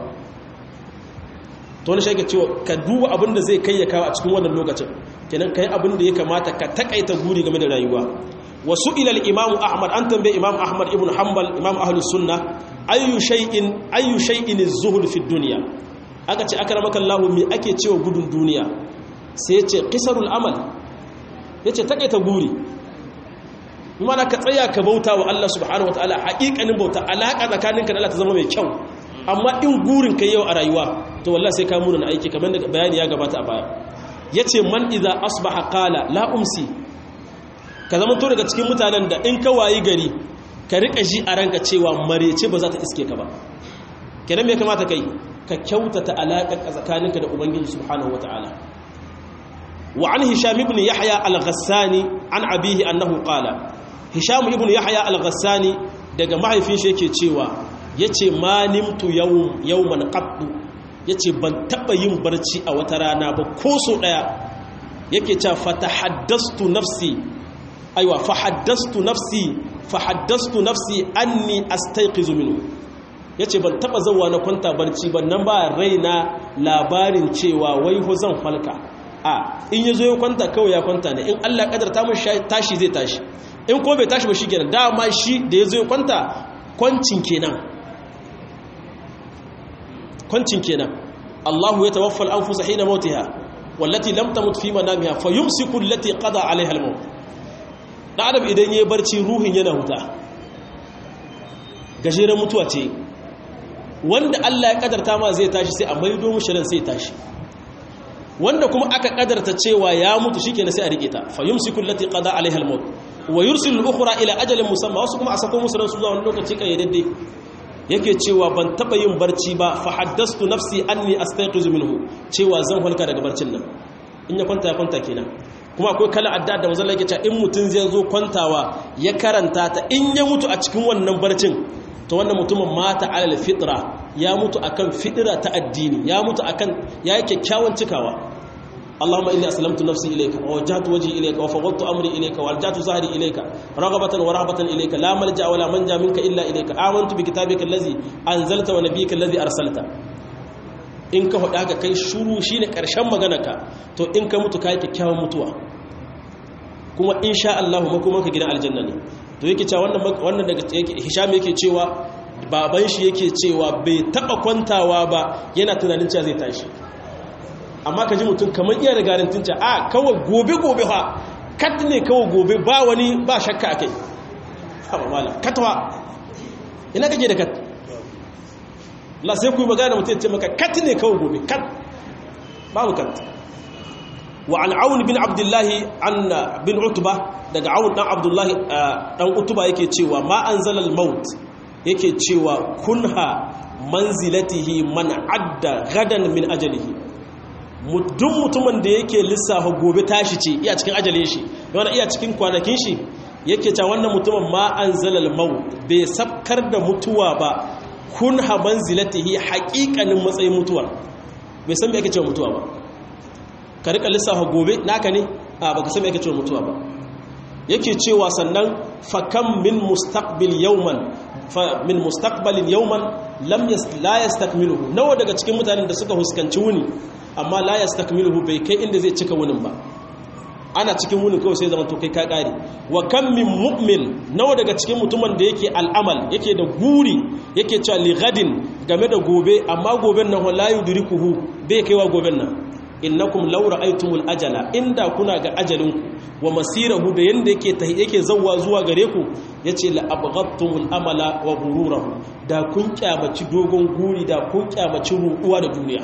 to wani shaike cewa ka duba abin da zai kai ya kawo a cikin wannan lokacin kenan kai abin da ya kamata ka takaita guri game da rayuwa wasu ilal imamu ahmad an tambaye imam ahmad ibn hanbal imam ahlus sunna ayyu shay'in ayyu shay'in az-zuhd fi dunya aka ce aka ramakan lahu mai ake cewa gudun duniya sai ya ce ƙisarul amal ya ce taƙaita guri mana ka tsaya ka bauta wa Allah subhanahu wa ta'ala haƙiƙanin bauta alaƙa tsakaninka da Allah ta zama mai kyau amma in gurin ka yau a rayuwa to wallah sai ka muna aiki kamar da bayani ya gabata a baya ya ce man iza asbaha qala la umsi ka zama to daga cikin mutanen da in ka wayi gari ka riƙa ji a ranka cewa marece ba za ta iske ka ba kenan me kamata kai ka kyautata alaƙar tsakaninka da ubangiji subhanahu wata'ala wa an hisham ibn yahya al-ghassani an abihi annahu qala hisham ibn yahya al-ghassani daga mahaifin shi yake cewa yace ma nimtu yawm yawman qattu yace ban taba yin barci a wata rana ba ko so daya yake cewa fatahaddastu nafsi aiwa fahaddastu nafsi fahaddastu nafsi anni astayqizu minhu ya ce ban taba zauwa na kwanta barci ban nan ba raina labarin cewa wai ho zan falka a in ya zo ya kwanta kawai ya kwanta ne in Allah kadarta mun tashi zai tashi in ko bai tashi ba shi kenan dama shi da ya zo ya kwanta kwancin kenan kwancin kenan Allahu ya tawaffa al-anfusa hina mautiha wallati lam tamut fi manamiha fayumsiku allati qada alaiha al-maut da adam idan yayi barci ruhin yana huta gajeren mutuwa ce wanda Allah ya kadarta ma zai tashi sai a maido mushi ran sai tashi wanda kuma aka kadarta cewa ya mutu shikenan sai a rike ta fayumsiku allati qada alaiha al-maut wa yursilu al-ukhra ila ajalin musamma wasu kuma a sako musu ran su zuwa wani lokaci kai daidai yake cewa ban taba yin barci ba fa haddastu nafsi anni astayqizu minhu cewa zan halka daga barcin nan in ya kwanta ya kwanta kenan kuma akwai kala adda da manzon yake cewa in mutun zai zo kwantawa ya karanta ta in ya mutu a cikin wannan barcin to wannan mutumin mata alal fitra ya mutu akan fitra ta addini ya mutu akan yayi kyakkyawan cikawa اللهم إني أسلمت نفسي إليك ووجهت وجهي إليك وفوضت أمري إليك والجأت زهري إليك رغبة ورهبة إليك لا ملجأ ولا منجا منك إلا إليك آمنت بكتابك الذي أنزلت ونبيك الذي أرسلت in ka faɗa haka kai shuru shine ƙarshen maganarka to in ka mutu kai kyakkyawan mutuwa kuma insha Allah makomanka gidan aljanna ne to yake cewa wannan wannan daga Hisham yake cewa baban shi yake cewa bai taba kwantawa ba yana tunanin cewa zai tashi amma ka ji mutum kamar iya da garantin ca a kawai gobe-gobe ha kat ne kawai gobe ba wani ba shakka a kai haɓa mala katwa ina kake da kat la sai ku yi magana mutum ce maka kat ne kawai gobe kat babu kat wa an awun bin abdullahi an bin utuba daga awun dan abdullahi dan utuba yake cewa ma an zalal maut yake cewa kunha manzilatihi man adda gadan min ajalihi duk mutumin da yake lissafa gobe tashi ce iya cikin ajalin shi wanda iya cikin kwanakin shi yake ta wannan mutumin ma an zalal mau bai sabkar da mutuwa ba kun haban zilatihi haƙiƙanin matsayin mutuwar bai san me ake cewa mutuwa ba ka rika lissafa gobe naka ne a baka san me ake cewa mutuwa ba yake cewa sannan fakam min mustaqbil yawman fa min mustaqbalin yawman lam la yastakmiluhu nawa daga cikin mutanen da suka huskanci wuni amma la yastakmiluhu bai kai inda zai cika wunin ba ana cikin wunin kawai sai zaman to kai ka kare wa kam min mu'min nawa daga cikin mutumin da yake al'amal yake da guri yake cewa li gadin game da gobe amma goben nan la yudrikuhu bai kaiwa goben nan innakum law ra'aytumul ajala inda kuna ga ajalinku wa masirahu da yanda yake yake zawwa zuwa gare ku yace la abghadtumul amala wa ghururahu da kun kyamaci dogon guri da kun kyamaci ruɗuwa da duniya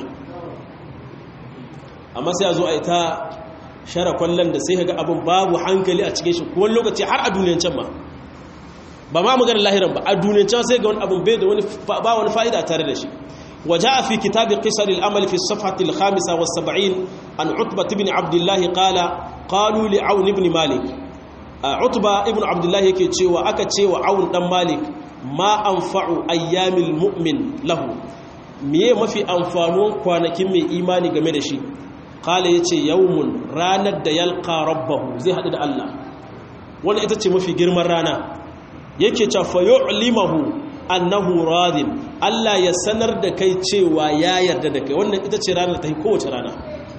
amma sai a zo a yi ta share kwallon da sai ga abin babu hankali a cikin shi kuma lokaci har a duniyan can ma ba ma maganar lahiran ba a duniyan can sai ga wani abin bai da wani ba wani fa'ida tare da shi وجاء في كتاب قصر الأمل في الصفحة الخامسة والسبعين عن عتبة بن عبد الله قال قالوا لعون بن مالك عتبة ابن عبد الله يكي تشيوى أكا تشيوى عون بن مالك ما أنفع أيام المؤمن له miye mafi amfanuwan kwanakin mai imani game da shi kala ya ce yawmun ranar da yalka rabbahu zai haɗu da Allah wani ita ce mafi girman rana yake cafa limahu annahu radin Allah ya sanar da kai cewa ya yarda da kai wannan ita ce ranar ta yi kowace rana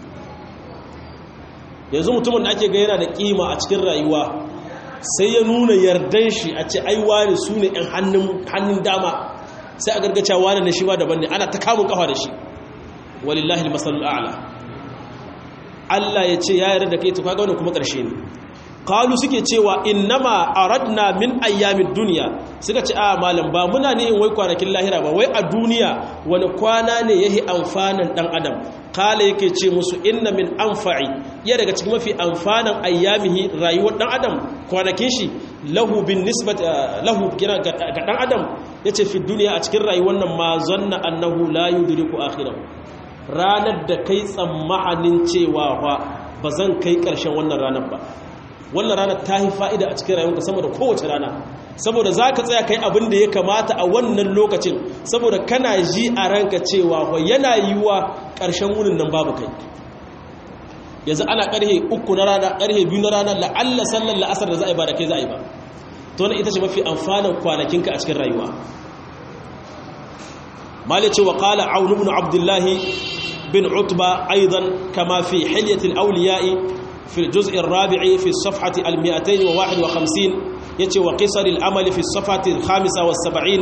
yanzu mutumin da ake ga yana da kima a cikin rayuwa sai ya nuna yardan shi a ce aiwa ne su ne 'yan hannun dama sai a gargaca wani na shi ba daban ne ana ta kamun kafa da shi walillahi masalul a'la Allah ya ce ya yarda da kai to kaga wannan kuma ƙarshe ne qalu suke cewa innama aradna min ayyamid dunya suka ce a malam ba muna ne in wai kwanakin lahira ba wai a duniya wani kwana ne yahi amfanan dan adam kala yake ce musu inna min anfa'i ya daga cikin mafi amfanan ayyamihi rayuwar dan adam kwanakin shi lahu bin nisbat lahu ga dan adam yace fi duniya a cikin rayuwar nan ma zanna annahu la yudriku akhirahu ranar da kai tsammanin cewa fa bazan kai karshen wannan ranar ba wannan ranar ta yi fa'ida a cikin rayuwarka sama da kowace rana saboda za ka tsaya kai abin da ya kamata a wannan lokacin saboda kana ji a ranka cewa wa yana yiwuwa ƙarshen wunin nan babu kai yanzu ana ƙarhe uku na rana ƙarhe biyu na rana la'alla sallar la'asar da za a yi ba da kai za a yi ba to wani ita ce mafi amfanin kwanakinka a cikin rayuwa mali cewa ƙala aunu ibn abdullahi بن عتبة أيضا كما في حلية الأولياء في الجزء الرابع في الصفحة المئتين وواحد وخمسين يتي وقصر الأمل في الصفحة الخامسة والسبعين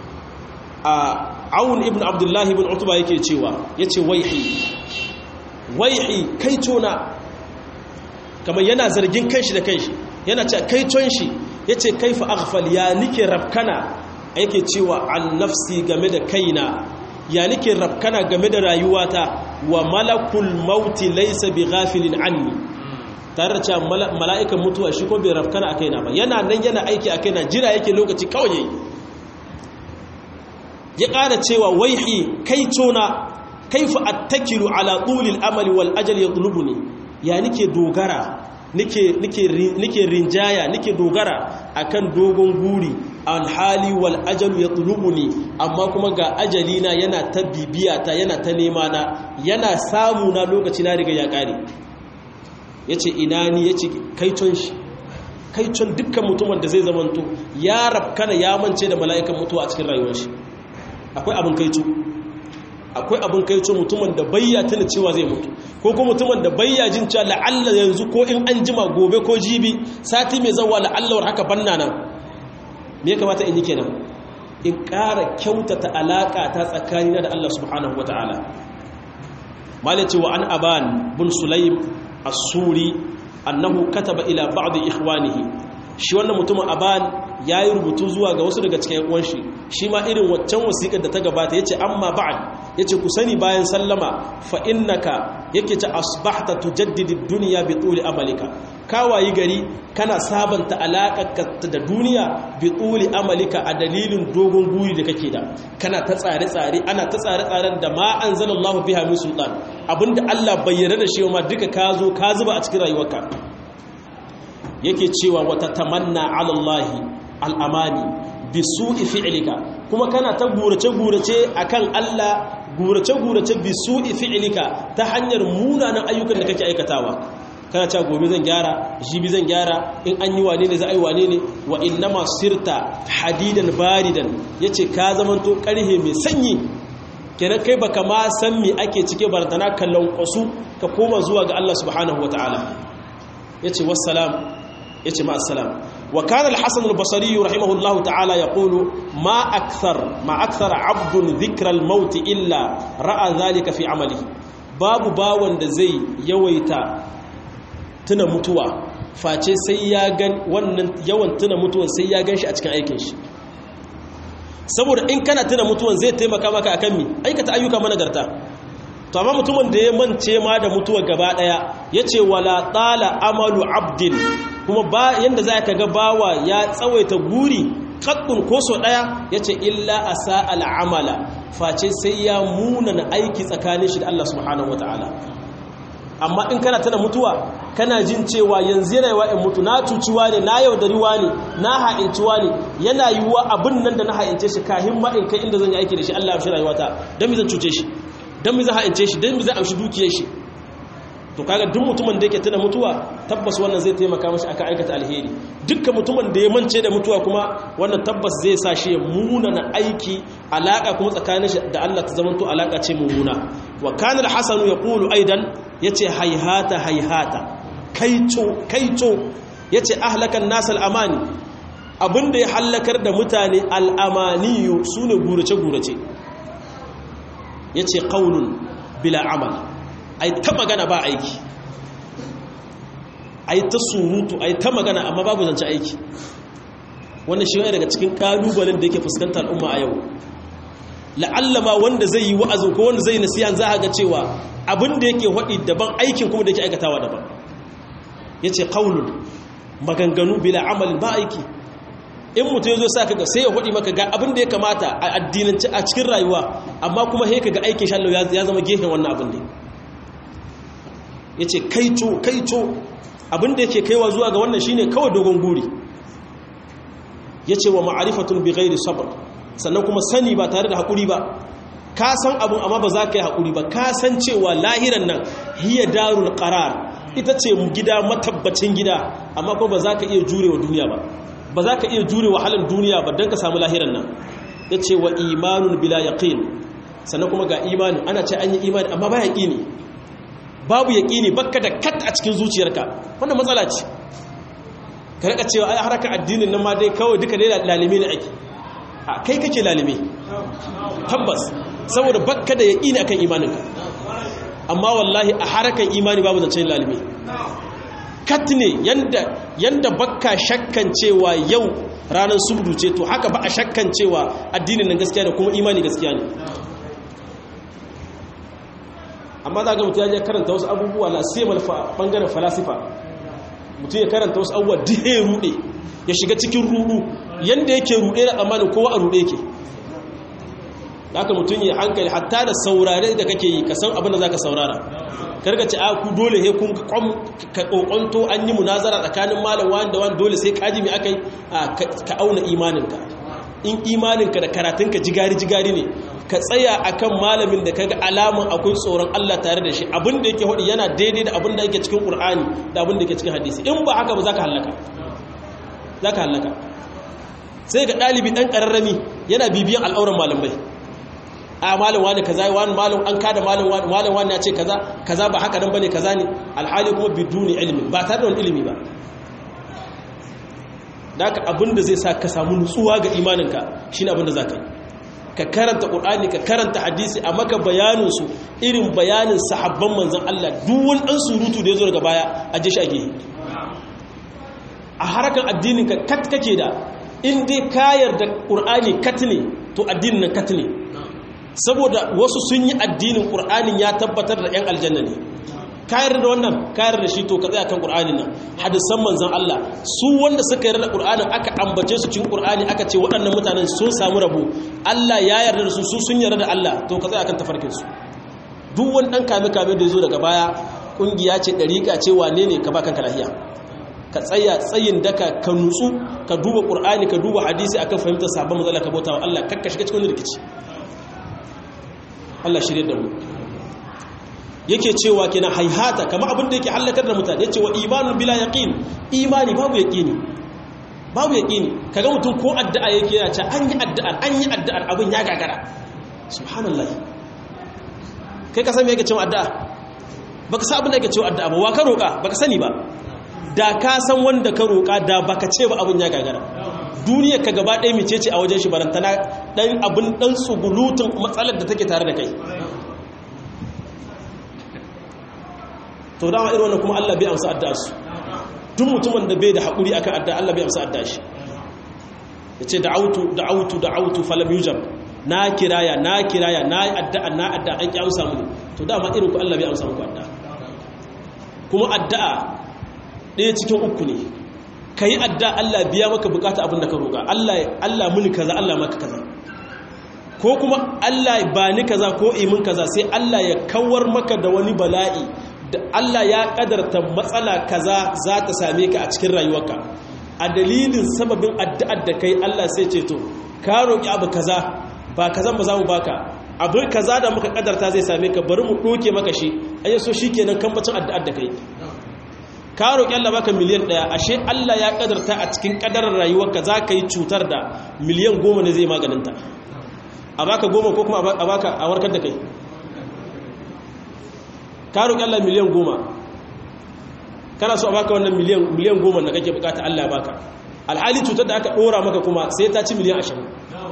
عون ابن عبد الله بن عتبة يكي تيوا يتي ويحي ويحي كيتونا كما ينا زرجين كنش دا كنش ينا كيتون شي يتي كيف أغفل يا نكي ربكنا yake cewa an nafsi game da kaina ya nake rafkana game da rayuwata wa malakul mauti laysa bi ghafilin anni tare da cewa mala'ikan mutuwa shi ko bai rafkana a kaina ba yana nan yana aiki a kaina jira yake lokaci kawai yayi ya ƙara cewa waihi kai tona kaifa attakilu ala tulil amali wal ajal yatlubuni ya nake dogara nike rinjaya nike dogara akan dogon guri alhali wal ajalu ya ne amma kuma ga ajalina yana ta bibiyata yana ta nema na yana samu na lokaci na riga ya kare ya ce ina ni ya ce kaiton shi kaiton dukkan mutumin da zai zamanto ya rafkana ya mance da mala'ikan mutuwa a cikin rayuwar shi akwai abin kaito akwai abin kaito mutumin da bayya tuna cewa zai mutu ko kuma mutumin da bayya jin cewa la'alla yanzu ko in an jima gobe ko jibi sati mai zawa la'allawar haka banna nan me ya kamata in yi kenan in ƙara kyautata alaƙa ta tsakanina da Allah subhanahu wa ta'ala malaci wa an aban bin sulaim as-suri annahu kataba ila ba'd ikhwanihi shi wannan mutumin aban yayi rubutu zuwa ga wasu daga cikin uwan shi shi ma irin waccan wasiƙar da ta gabata yace amma ba'd yace ku sani bayan sallama fa innaka yake ta asbahta tujaddidi dunya bi tuli amalika kawayi gari kana sabanta alaƙarka da duniya bi tuli amalika a dalilin dogon guri da kake da kana ta tsare-tsare ana ta tsare-tsaren da ma anzalallahu biha min sultan abinda Allah bayyana da shi ma duka ka zo ka zuba a cikin rayuwarka yake cewa wata tamanna ala Allah al'amani bi su'i fi'lika kuma kana ta gurace-gurace akan Allah gurace-gurace bi su'i fi'lika ta hanyar munanan ayyukan da kake aikatawa kana cewa gobe zan gyara jibi zan gyara in an yi wane ne za a yi wane ne wa innama sirta hadidan baridan yace ka zamanto karhe mai sanyi kenan kai baka ma san me ake cike bartana kallon kwasu ka koma zuwa ga Allah subhanahu wataala yace wassalam yace ma assalam wa kana al-hasan al-basri rahimahullahu ta'ala yaqulu ma akthar ma akthar 'abdun dhikra al-maut illa ra'a dhalika fi 'amalihi babu bawon da zai yawaita tuna mutuwa face sai ya gan wannan yawan tuna mutuwan sai ya gan shi a cikin aikin shi saboda in kana tuna mutuwan zai taimaka maka akan mi aikata ayyuka managarta to amma mutumin da ya mance ma da mutuwa gaba daya yace wala tala amalu abdin kuma ba yanda za ka ga bawa ya tsawaita guri kaddun ko so daya yace illa asa al'amala face sai ya munana aiki tsakanin shi da Allah subhanahu wataala amma in kana tana mutuwa kana jin cewa yanzu yana yiwa in mutu na cuciwa ne na yaudariwa ne na ha'inciwa ne yana yiwuwa abin nan da na ha'ince shi kahin ma in kai inda zan yi aiki da shi Allah ya fi rayuwata don mi zan cuce shi don mi zan ha'ince shi don mi zan amshi dukiyar shi to kaga duk mutumin da yake tana mutuwa tabbas wannan zai taimaka mashi akan aikata alheri dukkan mutumin da ya mance da mutuwa kuma wannan tabbas zai sa shi ya munana aiki alaka kuma tsakanin shi da Allah ta zamanto alaka ce mummuna wa kana al-hasan yaqulu aidan yace hayhata hayhata kaito kaito yace ahlakan nas al-amani abinda ya halakar da mutane al-amaniyu sune gurace gurace yace qaulun bila amal ai ta magana ba aiki ai ta surutu ai ta magana amma babu zance aiki wannan shi ne daga cikin kalubalen da yake fuskantar al'umma a yau la'allama wanda zai yi wa'azin ko wanda zai yi nasiyan za a ga cewa abin da yake haɗi daban aikin kuma da yake aikatawa daban ya ce ƙaunun maganganu bila amalin ba aiki in mutum ya zo sa kaga sai ya haɗi maka ga abin da ya kamata a addinance a cikin rayuwa amma kuma sai ka ga aikin shallo ya zama gefen wannan abin ne ya ce kaito kaito abin da yake kaiwa zuwa ga wannan shine kawai dogon guri ya ce wa ma'arifatun bi ghairi sabr sannan kuma sani ba tare da haƙuri ba ka san abin amma ba za ka yi haƙuri ba ka san cewa lahiran nan hiya darul qarar ita ce gida matabbacin gida amma kuma ba za ka iya jure wa duniya ba ba za ka iya jure wahalar duniya ba don ka samu lahiran nan ya ce wa imanun bila yaqin sannan kuma ga imani ana ce an yi imani amma ba yaƙini babu yaƙini bakka da kat a cikin zuciyarka wannan matsala ce ka rika cewa ai harkar addinin nan ma dai kawai duka dai lalime ne ake a kai kake lalime tabbas saboda bakka da yaƙini akan imaninka amma wallahi a harkar imani babu zancen lalime kat ne yanda yanda bakka shakkan cewa yau ranar subdu ce to haka ba a shakkan cewa addinin nan gaskiya da kuma imani gaskiya ne amma za ga mutum ya je karanta wasu abubuwa la sai bangaren falasifa mutum ya karanta wasu abubuwa dihe rude ya shiga cikin rudu yanda yake rude da tsammanin kowa a rude yake haka mutum ya hankali hatta da saurare da kake yi ka san abin da za ka saurara karka ci a ku dole he kun ka kokonto an yi munazara tsakanin malam wani da wani dole sai kaji mai aka yi ka auna imaninka in imaninka da karatunka jigari-jigari ne ka tsaya akan malamin da kaga alamun akwai tsoron Allah tare da shi abin da yake hudu yana daidai da abin da yake cikin Qur'ani da abin da yake cikin hadisi in ba haka ba zaka halaka zaka halaka sai ga dalibi dan kararrami yana bibiyan al'auran malamai a malam wani kaza wani malam an kada malam wani malam wani ya ce kaza kaza ba haka nan bane kaza ne alhali kuma biduni ilmi ba tare da wani ilimi ba daka abinda zai sa ka samu nutsuwa ga imaninka shine abinda zaka yi ka karanta qur'ani ka karanta hadisi a maka bayanin su irin bayanin sahabban manzon Allah duk wani dan surutu da yazo daga baya a je shi a gehe a harakan addinin ka kat kake da in dai ka yarda qur'ani kat ne to addinin nan kat ne saboda wasu sun yi addinin ƙur'anin ya tabbatar da 'yan aljanna ne kayar da wannan kayar da shi to ka tsaya kan ƙur'anin nan hadisan manzan Allah su wanda suka yarda da ƙur'anin aka ambace su cikin ƙur'ani aka ce waɗannan mutanen sun samu rabo Allah ya yarda da su su sun yarda da Allah to ka tsaya kan tafarkin su duk wani ɗan kame kame da ya zo daga baya ƙungiya ce ɗariƙa ce wane ne ka ba kanka lahiya ka tsaya tsayin daka ka nutsu ka duba ƙur'ani ka duba hadisi akan fahimtar sabon matsala ka bauta wa Allah kakka shiga cikin rikici Allah shirye da mu yake cewa kina haihata kama abin da yake halakar da mutane yace wa imanun bila yaqin imani babu yaqini babu yaqini kaga mutum ko addu'a yake yana cewa an yi addu'ar an yi addu'ar abin ya gagara subhanallahi kai ka san me yake cewa addu'a baka san abin da yake cewa addu'a ba wa ka roka baka sani ba da ka san wanda ka roka da baka ce ba abin ya gagara duniyar ka gaba ɗaya mice ce a wajen shi barantana ɗan abin ɗan tsugulutun matsalar da take tare da kai to dama irin wannan kuma Allah bai amsa addu'a su duk mutumin da bai da haƙuri akan addu'a Allah bai amsa addu'a shi yace da'autu da'autu da'autu falam yujab na kiraya na kiraya na addu'a na addu'a an ki amsa mu to dama irin ku Allah bai amsa muku addu'a kuma addu'a ɗaya cikin uku ne ka yi adda Allah biya maka bukata abin da ka roƙa Allah muni kaza Allah maka kaza ko kuma Allah ba ni kaza ko imin kaza sai Allah ya kawar maka da wani bala'i da Allah ya kadarta matsala kaza za ta same ka a cikin rayuwarka a dalilin sababin addu'ar da kai Allah sai ce to ka roƙi abu kaza ba kazan ba za mu baka abu kaza da muka kadarta zai same ka bari mu ɗoke maka shi ayyaso shi kenan kambacin addu'ar da kai ka roƙi Allah baka miliyan ɗaya ashe Allah ya ƙadarta a cikin ƙadarar rayuwarka za ka yi cutar da miliyan goma ne zai maganinta a baka goma ko kuma a baka a warkar da kai ka roƙi Allah miliyan goma kana so a baka wannan miliyan goma da kake bukata Allah ya baka alhali cutar da aka ɗora maka kuma sai ta ci miliyan ashirin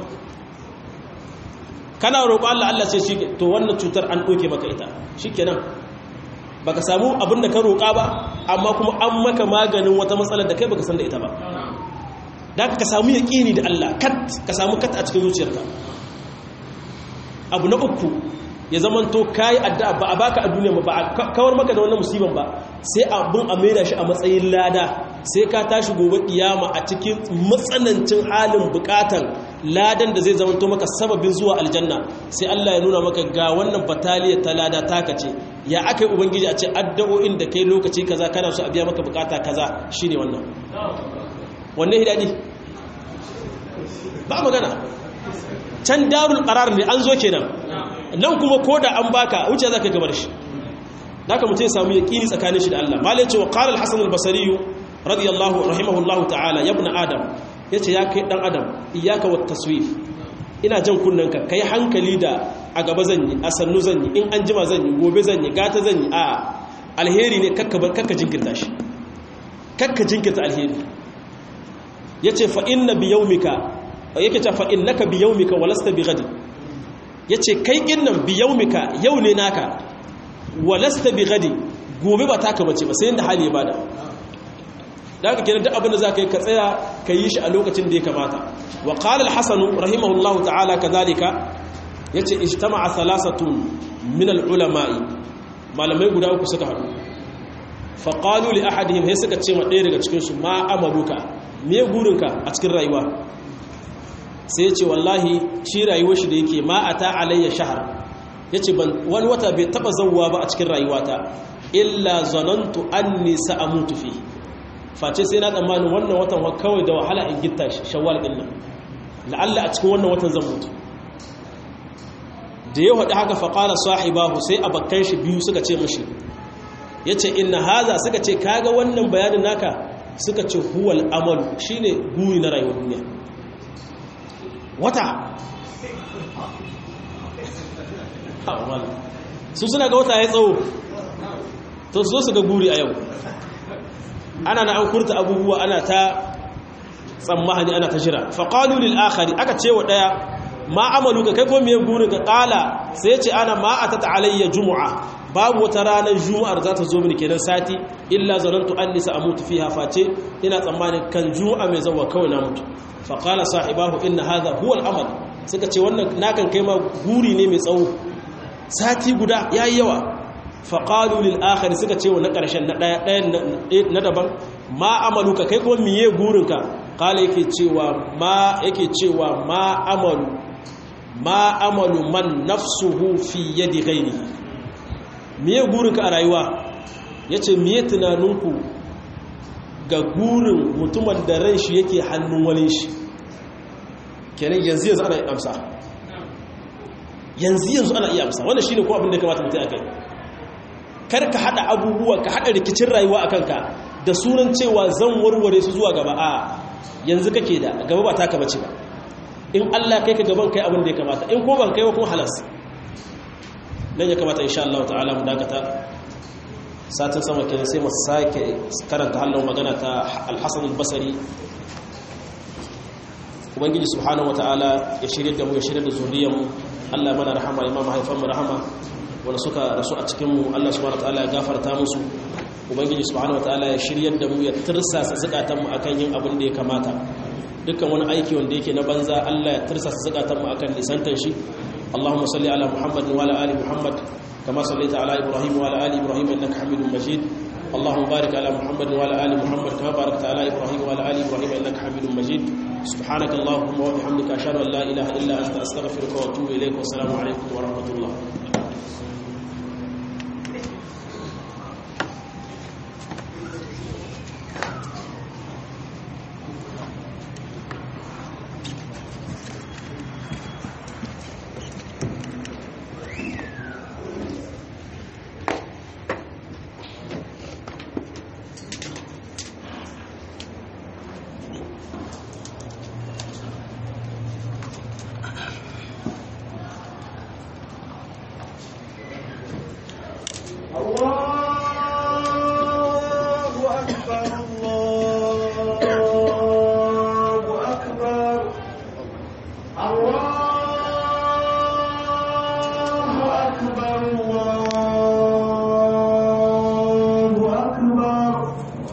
kana roƙo Allah Allah sai shi to wannan cutar an ɗoke maka ita shi kenan baka samu abin da ka roƙa ba amma kuma an maka maganin wata matsalar da kai baka san da ita ba da ka samu yaƙini da Allah kat ka samu kat a cikin zuciyarka abu na uku ya zaman to kayi addu'a ba a baka a duniya ba a kawar maka da wannan musiban ba sai abin a maida shi a matsayin lada sai ka tashi gobe kiyama a cikin matsanancin halin bukatan ladan da zai zama to maka sababin zuwa aljanna sai Allah ya nuna maka ga wannan bataliya ta lada taka ce ya aka yi ubangiji a ce addu'o'in da kai lokaci kaza kana so a biya maka bukata kaza shine wannan wannan hidadi ba magana can darul qarar ne an zo kenan nan kuma koda an baka wuce zaka gabar shi haka mutum ya samu yaqini tsakanin shi da Allah malai ce wa qala al-hasan al-basri radiyallahu rahimahullahu ta'ala ya ibn adam yace ya kai dan adam iyyaka wat taswif ina jan kunnanka kai hankali da a gaba zan yi a sannu zan yi in an jima zan yi gobe zan yi gata zan yi a alheri ne kakka jinkirta shi kakka jinkirta alheri ya ce fa'in na biyaumika yake ce fa'in naka biyaumika walasta bi gadi ya ce kai innan biyaumika yau ne naka walasta bi gadi gobe ba taka bace ba sai yadda hali ya bada da aka kenan duk abin da za ka yi ka tsaya ka yi shi a lokacin da ya kamata wa qala al-hasan rahimahullahu ta'ala kadhalika yace ijtama'a thalathatun min al-ulama'i malamai guda uku suka haɗu fa qalu li ahadihim hay suka ce ma ɗaya daga cikin su ma amaluka me gurinka a cikin rayuwa sai yace wallahi shi rayuwar shi da yake ma ata alayya shahr yace ban wani wata bai taba zawwa ba a cikin rayuwata illa zanantu anni sa'amutu fihi face sai na tsammanin wannan watan kawai da wahala in gitta shi shawwal din nan la'alla a cikin wannan watan zan mutu da ya haɗu haka faƙala sahibahu sai abakkan shi biyu suka ce mashi ya ce inna haza suka ce kaga wannan bayanin naka suka ce huwal amalu shine guri na rayuwar duniya wata su suna ga wata ya tsawo to su zo su ga guri a yau ana na an kurta abubuwa ana ta tsammahani ana ta jira faƙalu lil akhari aka ce wa ɗaya ma amalu ka kai ko me burin ka ƙala sai ce ana ma a ta alayya jumu'a babu wata ranar juma'ar za ta zo mini kenan sati illa zanantu an nisa a mutu fiha face ina tsammanin kan juma'a mai zawa kawai na mutu faƙala sahibahu inna hadha huwa al-amal suka ce wannan nakan kai ma guri ne mai tsawo sati guda yayi yawa faƙalu lil'akari suka ce wa na ƙarshen na ɗayan na daban ma amalu ka kai kuma miye gurinka ƙala yake cewa ma yake cewa ma amalu ma amalu man nafsuhu fi yadi gairi miye gurinka a rayuwa ya ce miye tunaninku ga gurin mutumin da ran shi yake hannun wani shi kenan yanzu yanzu ana iya amsa yanzu yanzu ana iya amsa wannan shi ne ko abin da kamata mutum a kai kar ka hada abubuwa ka hada rikicin rayuwa a kanka da sunan cewa zan warware su zuwa gaba a yanzu kake da gaba ba taka bace ba in Allah kai ka gaban kai abin da ya kamata in ko ban kai wa kuma halas nan ya kamata insha Allah ta'ala mu dakata satin sama kenan sai mu sake karanta halin magana ta Al-Hasan al-Basri ubangiji subhanahu wataala ya shirye da mu ya shirye da zuriyar mu Allah mana rahama imam haifan mu rahama wanda suka rasu a cikinmu Allah subhanahu wataala ya gafarta musu ubangiji subhanahu wataala ya shiryar da mu ya tirsasa zukatanmu akan yin abin da ya kamata dukkan wani aiki wanda yake na banza Allah ya tirsasa zukatanmu akan nisantan shi Allahumma salli ala Muhammad wa ala ali Muhammad kama sallaita ala Ibrahim wa ala ali Ibrahim innaka Hamidum Majid اللهم بارك على محمد وعلى ال محمد كما باركت على ابراهيم وعلى ال ابراهيم انك حميد مجيد سبحانك اللهم وبحمدك اشهد ان لا اله الا انت استغفرك واتوب اليك والسلام عليكم ورحمه الله Allah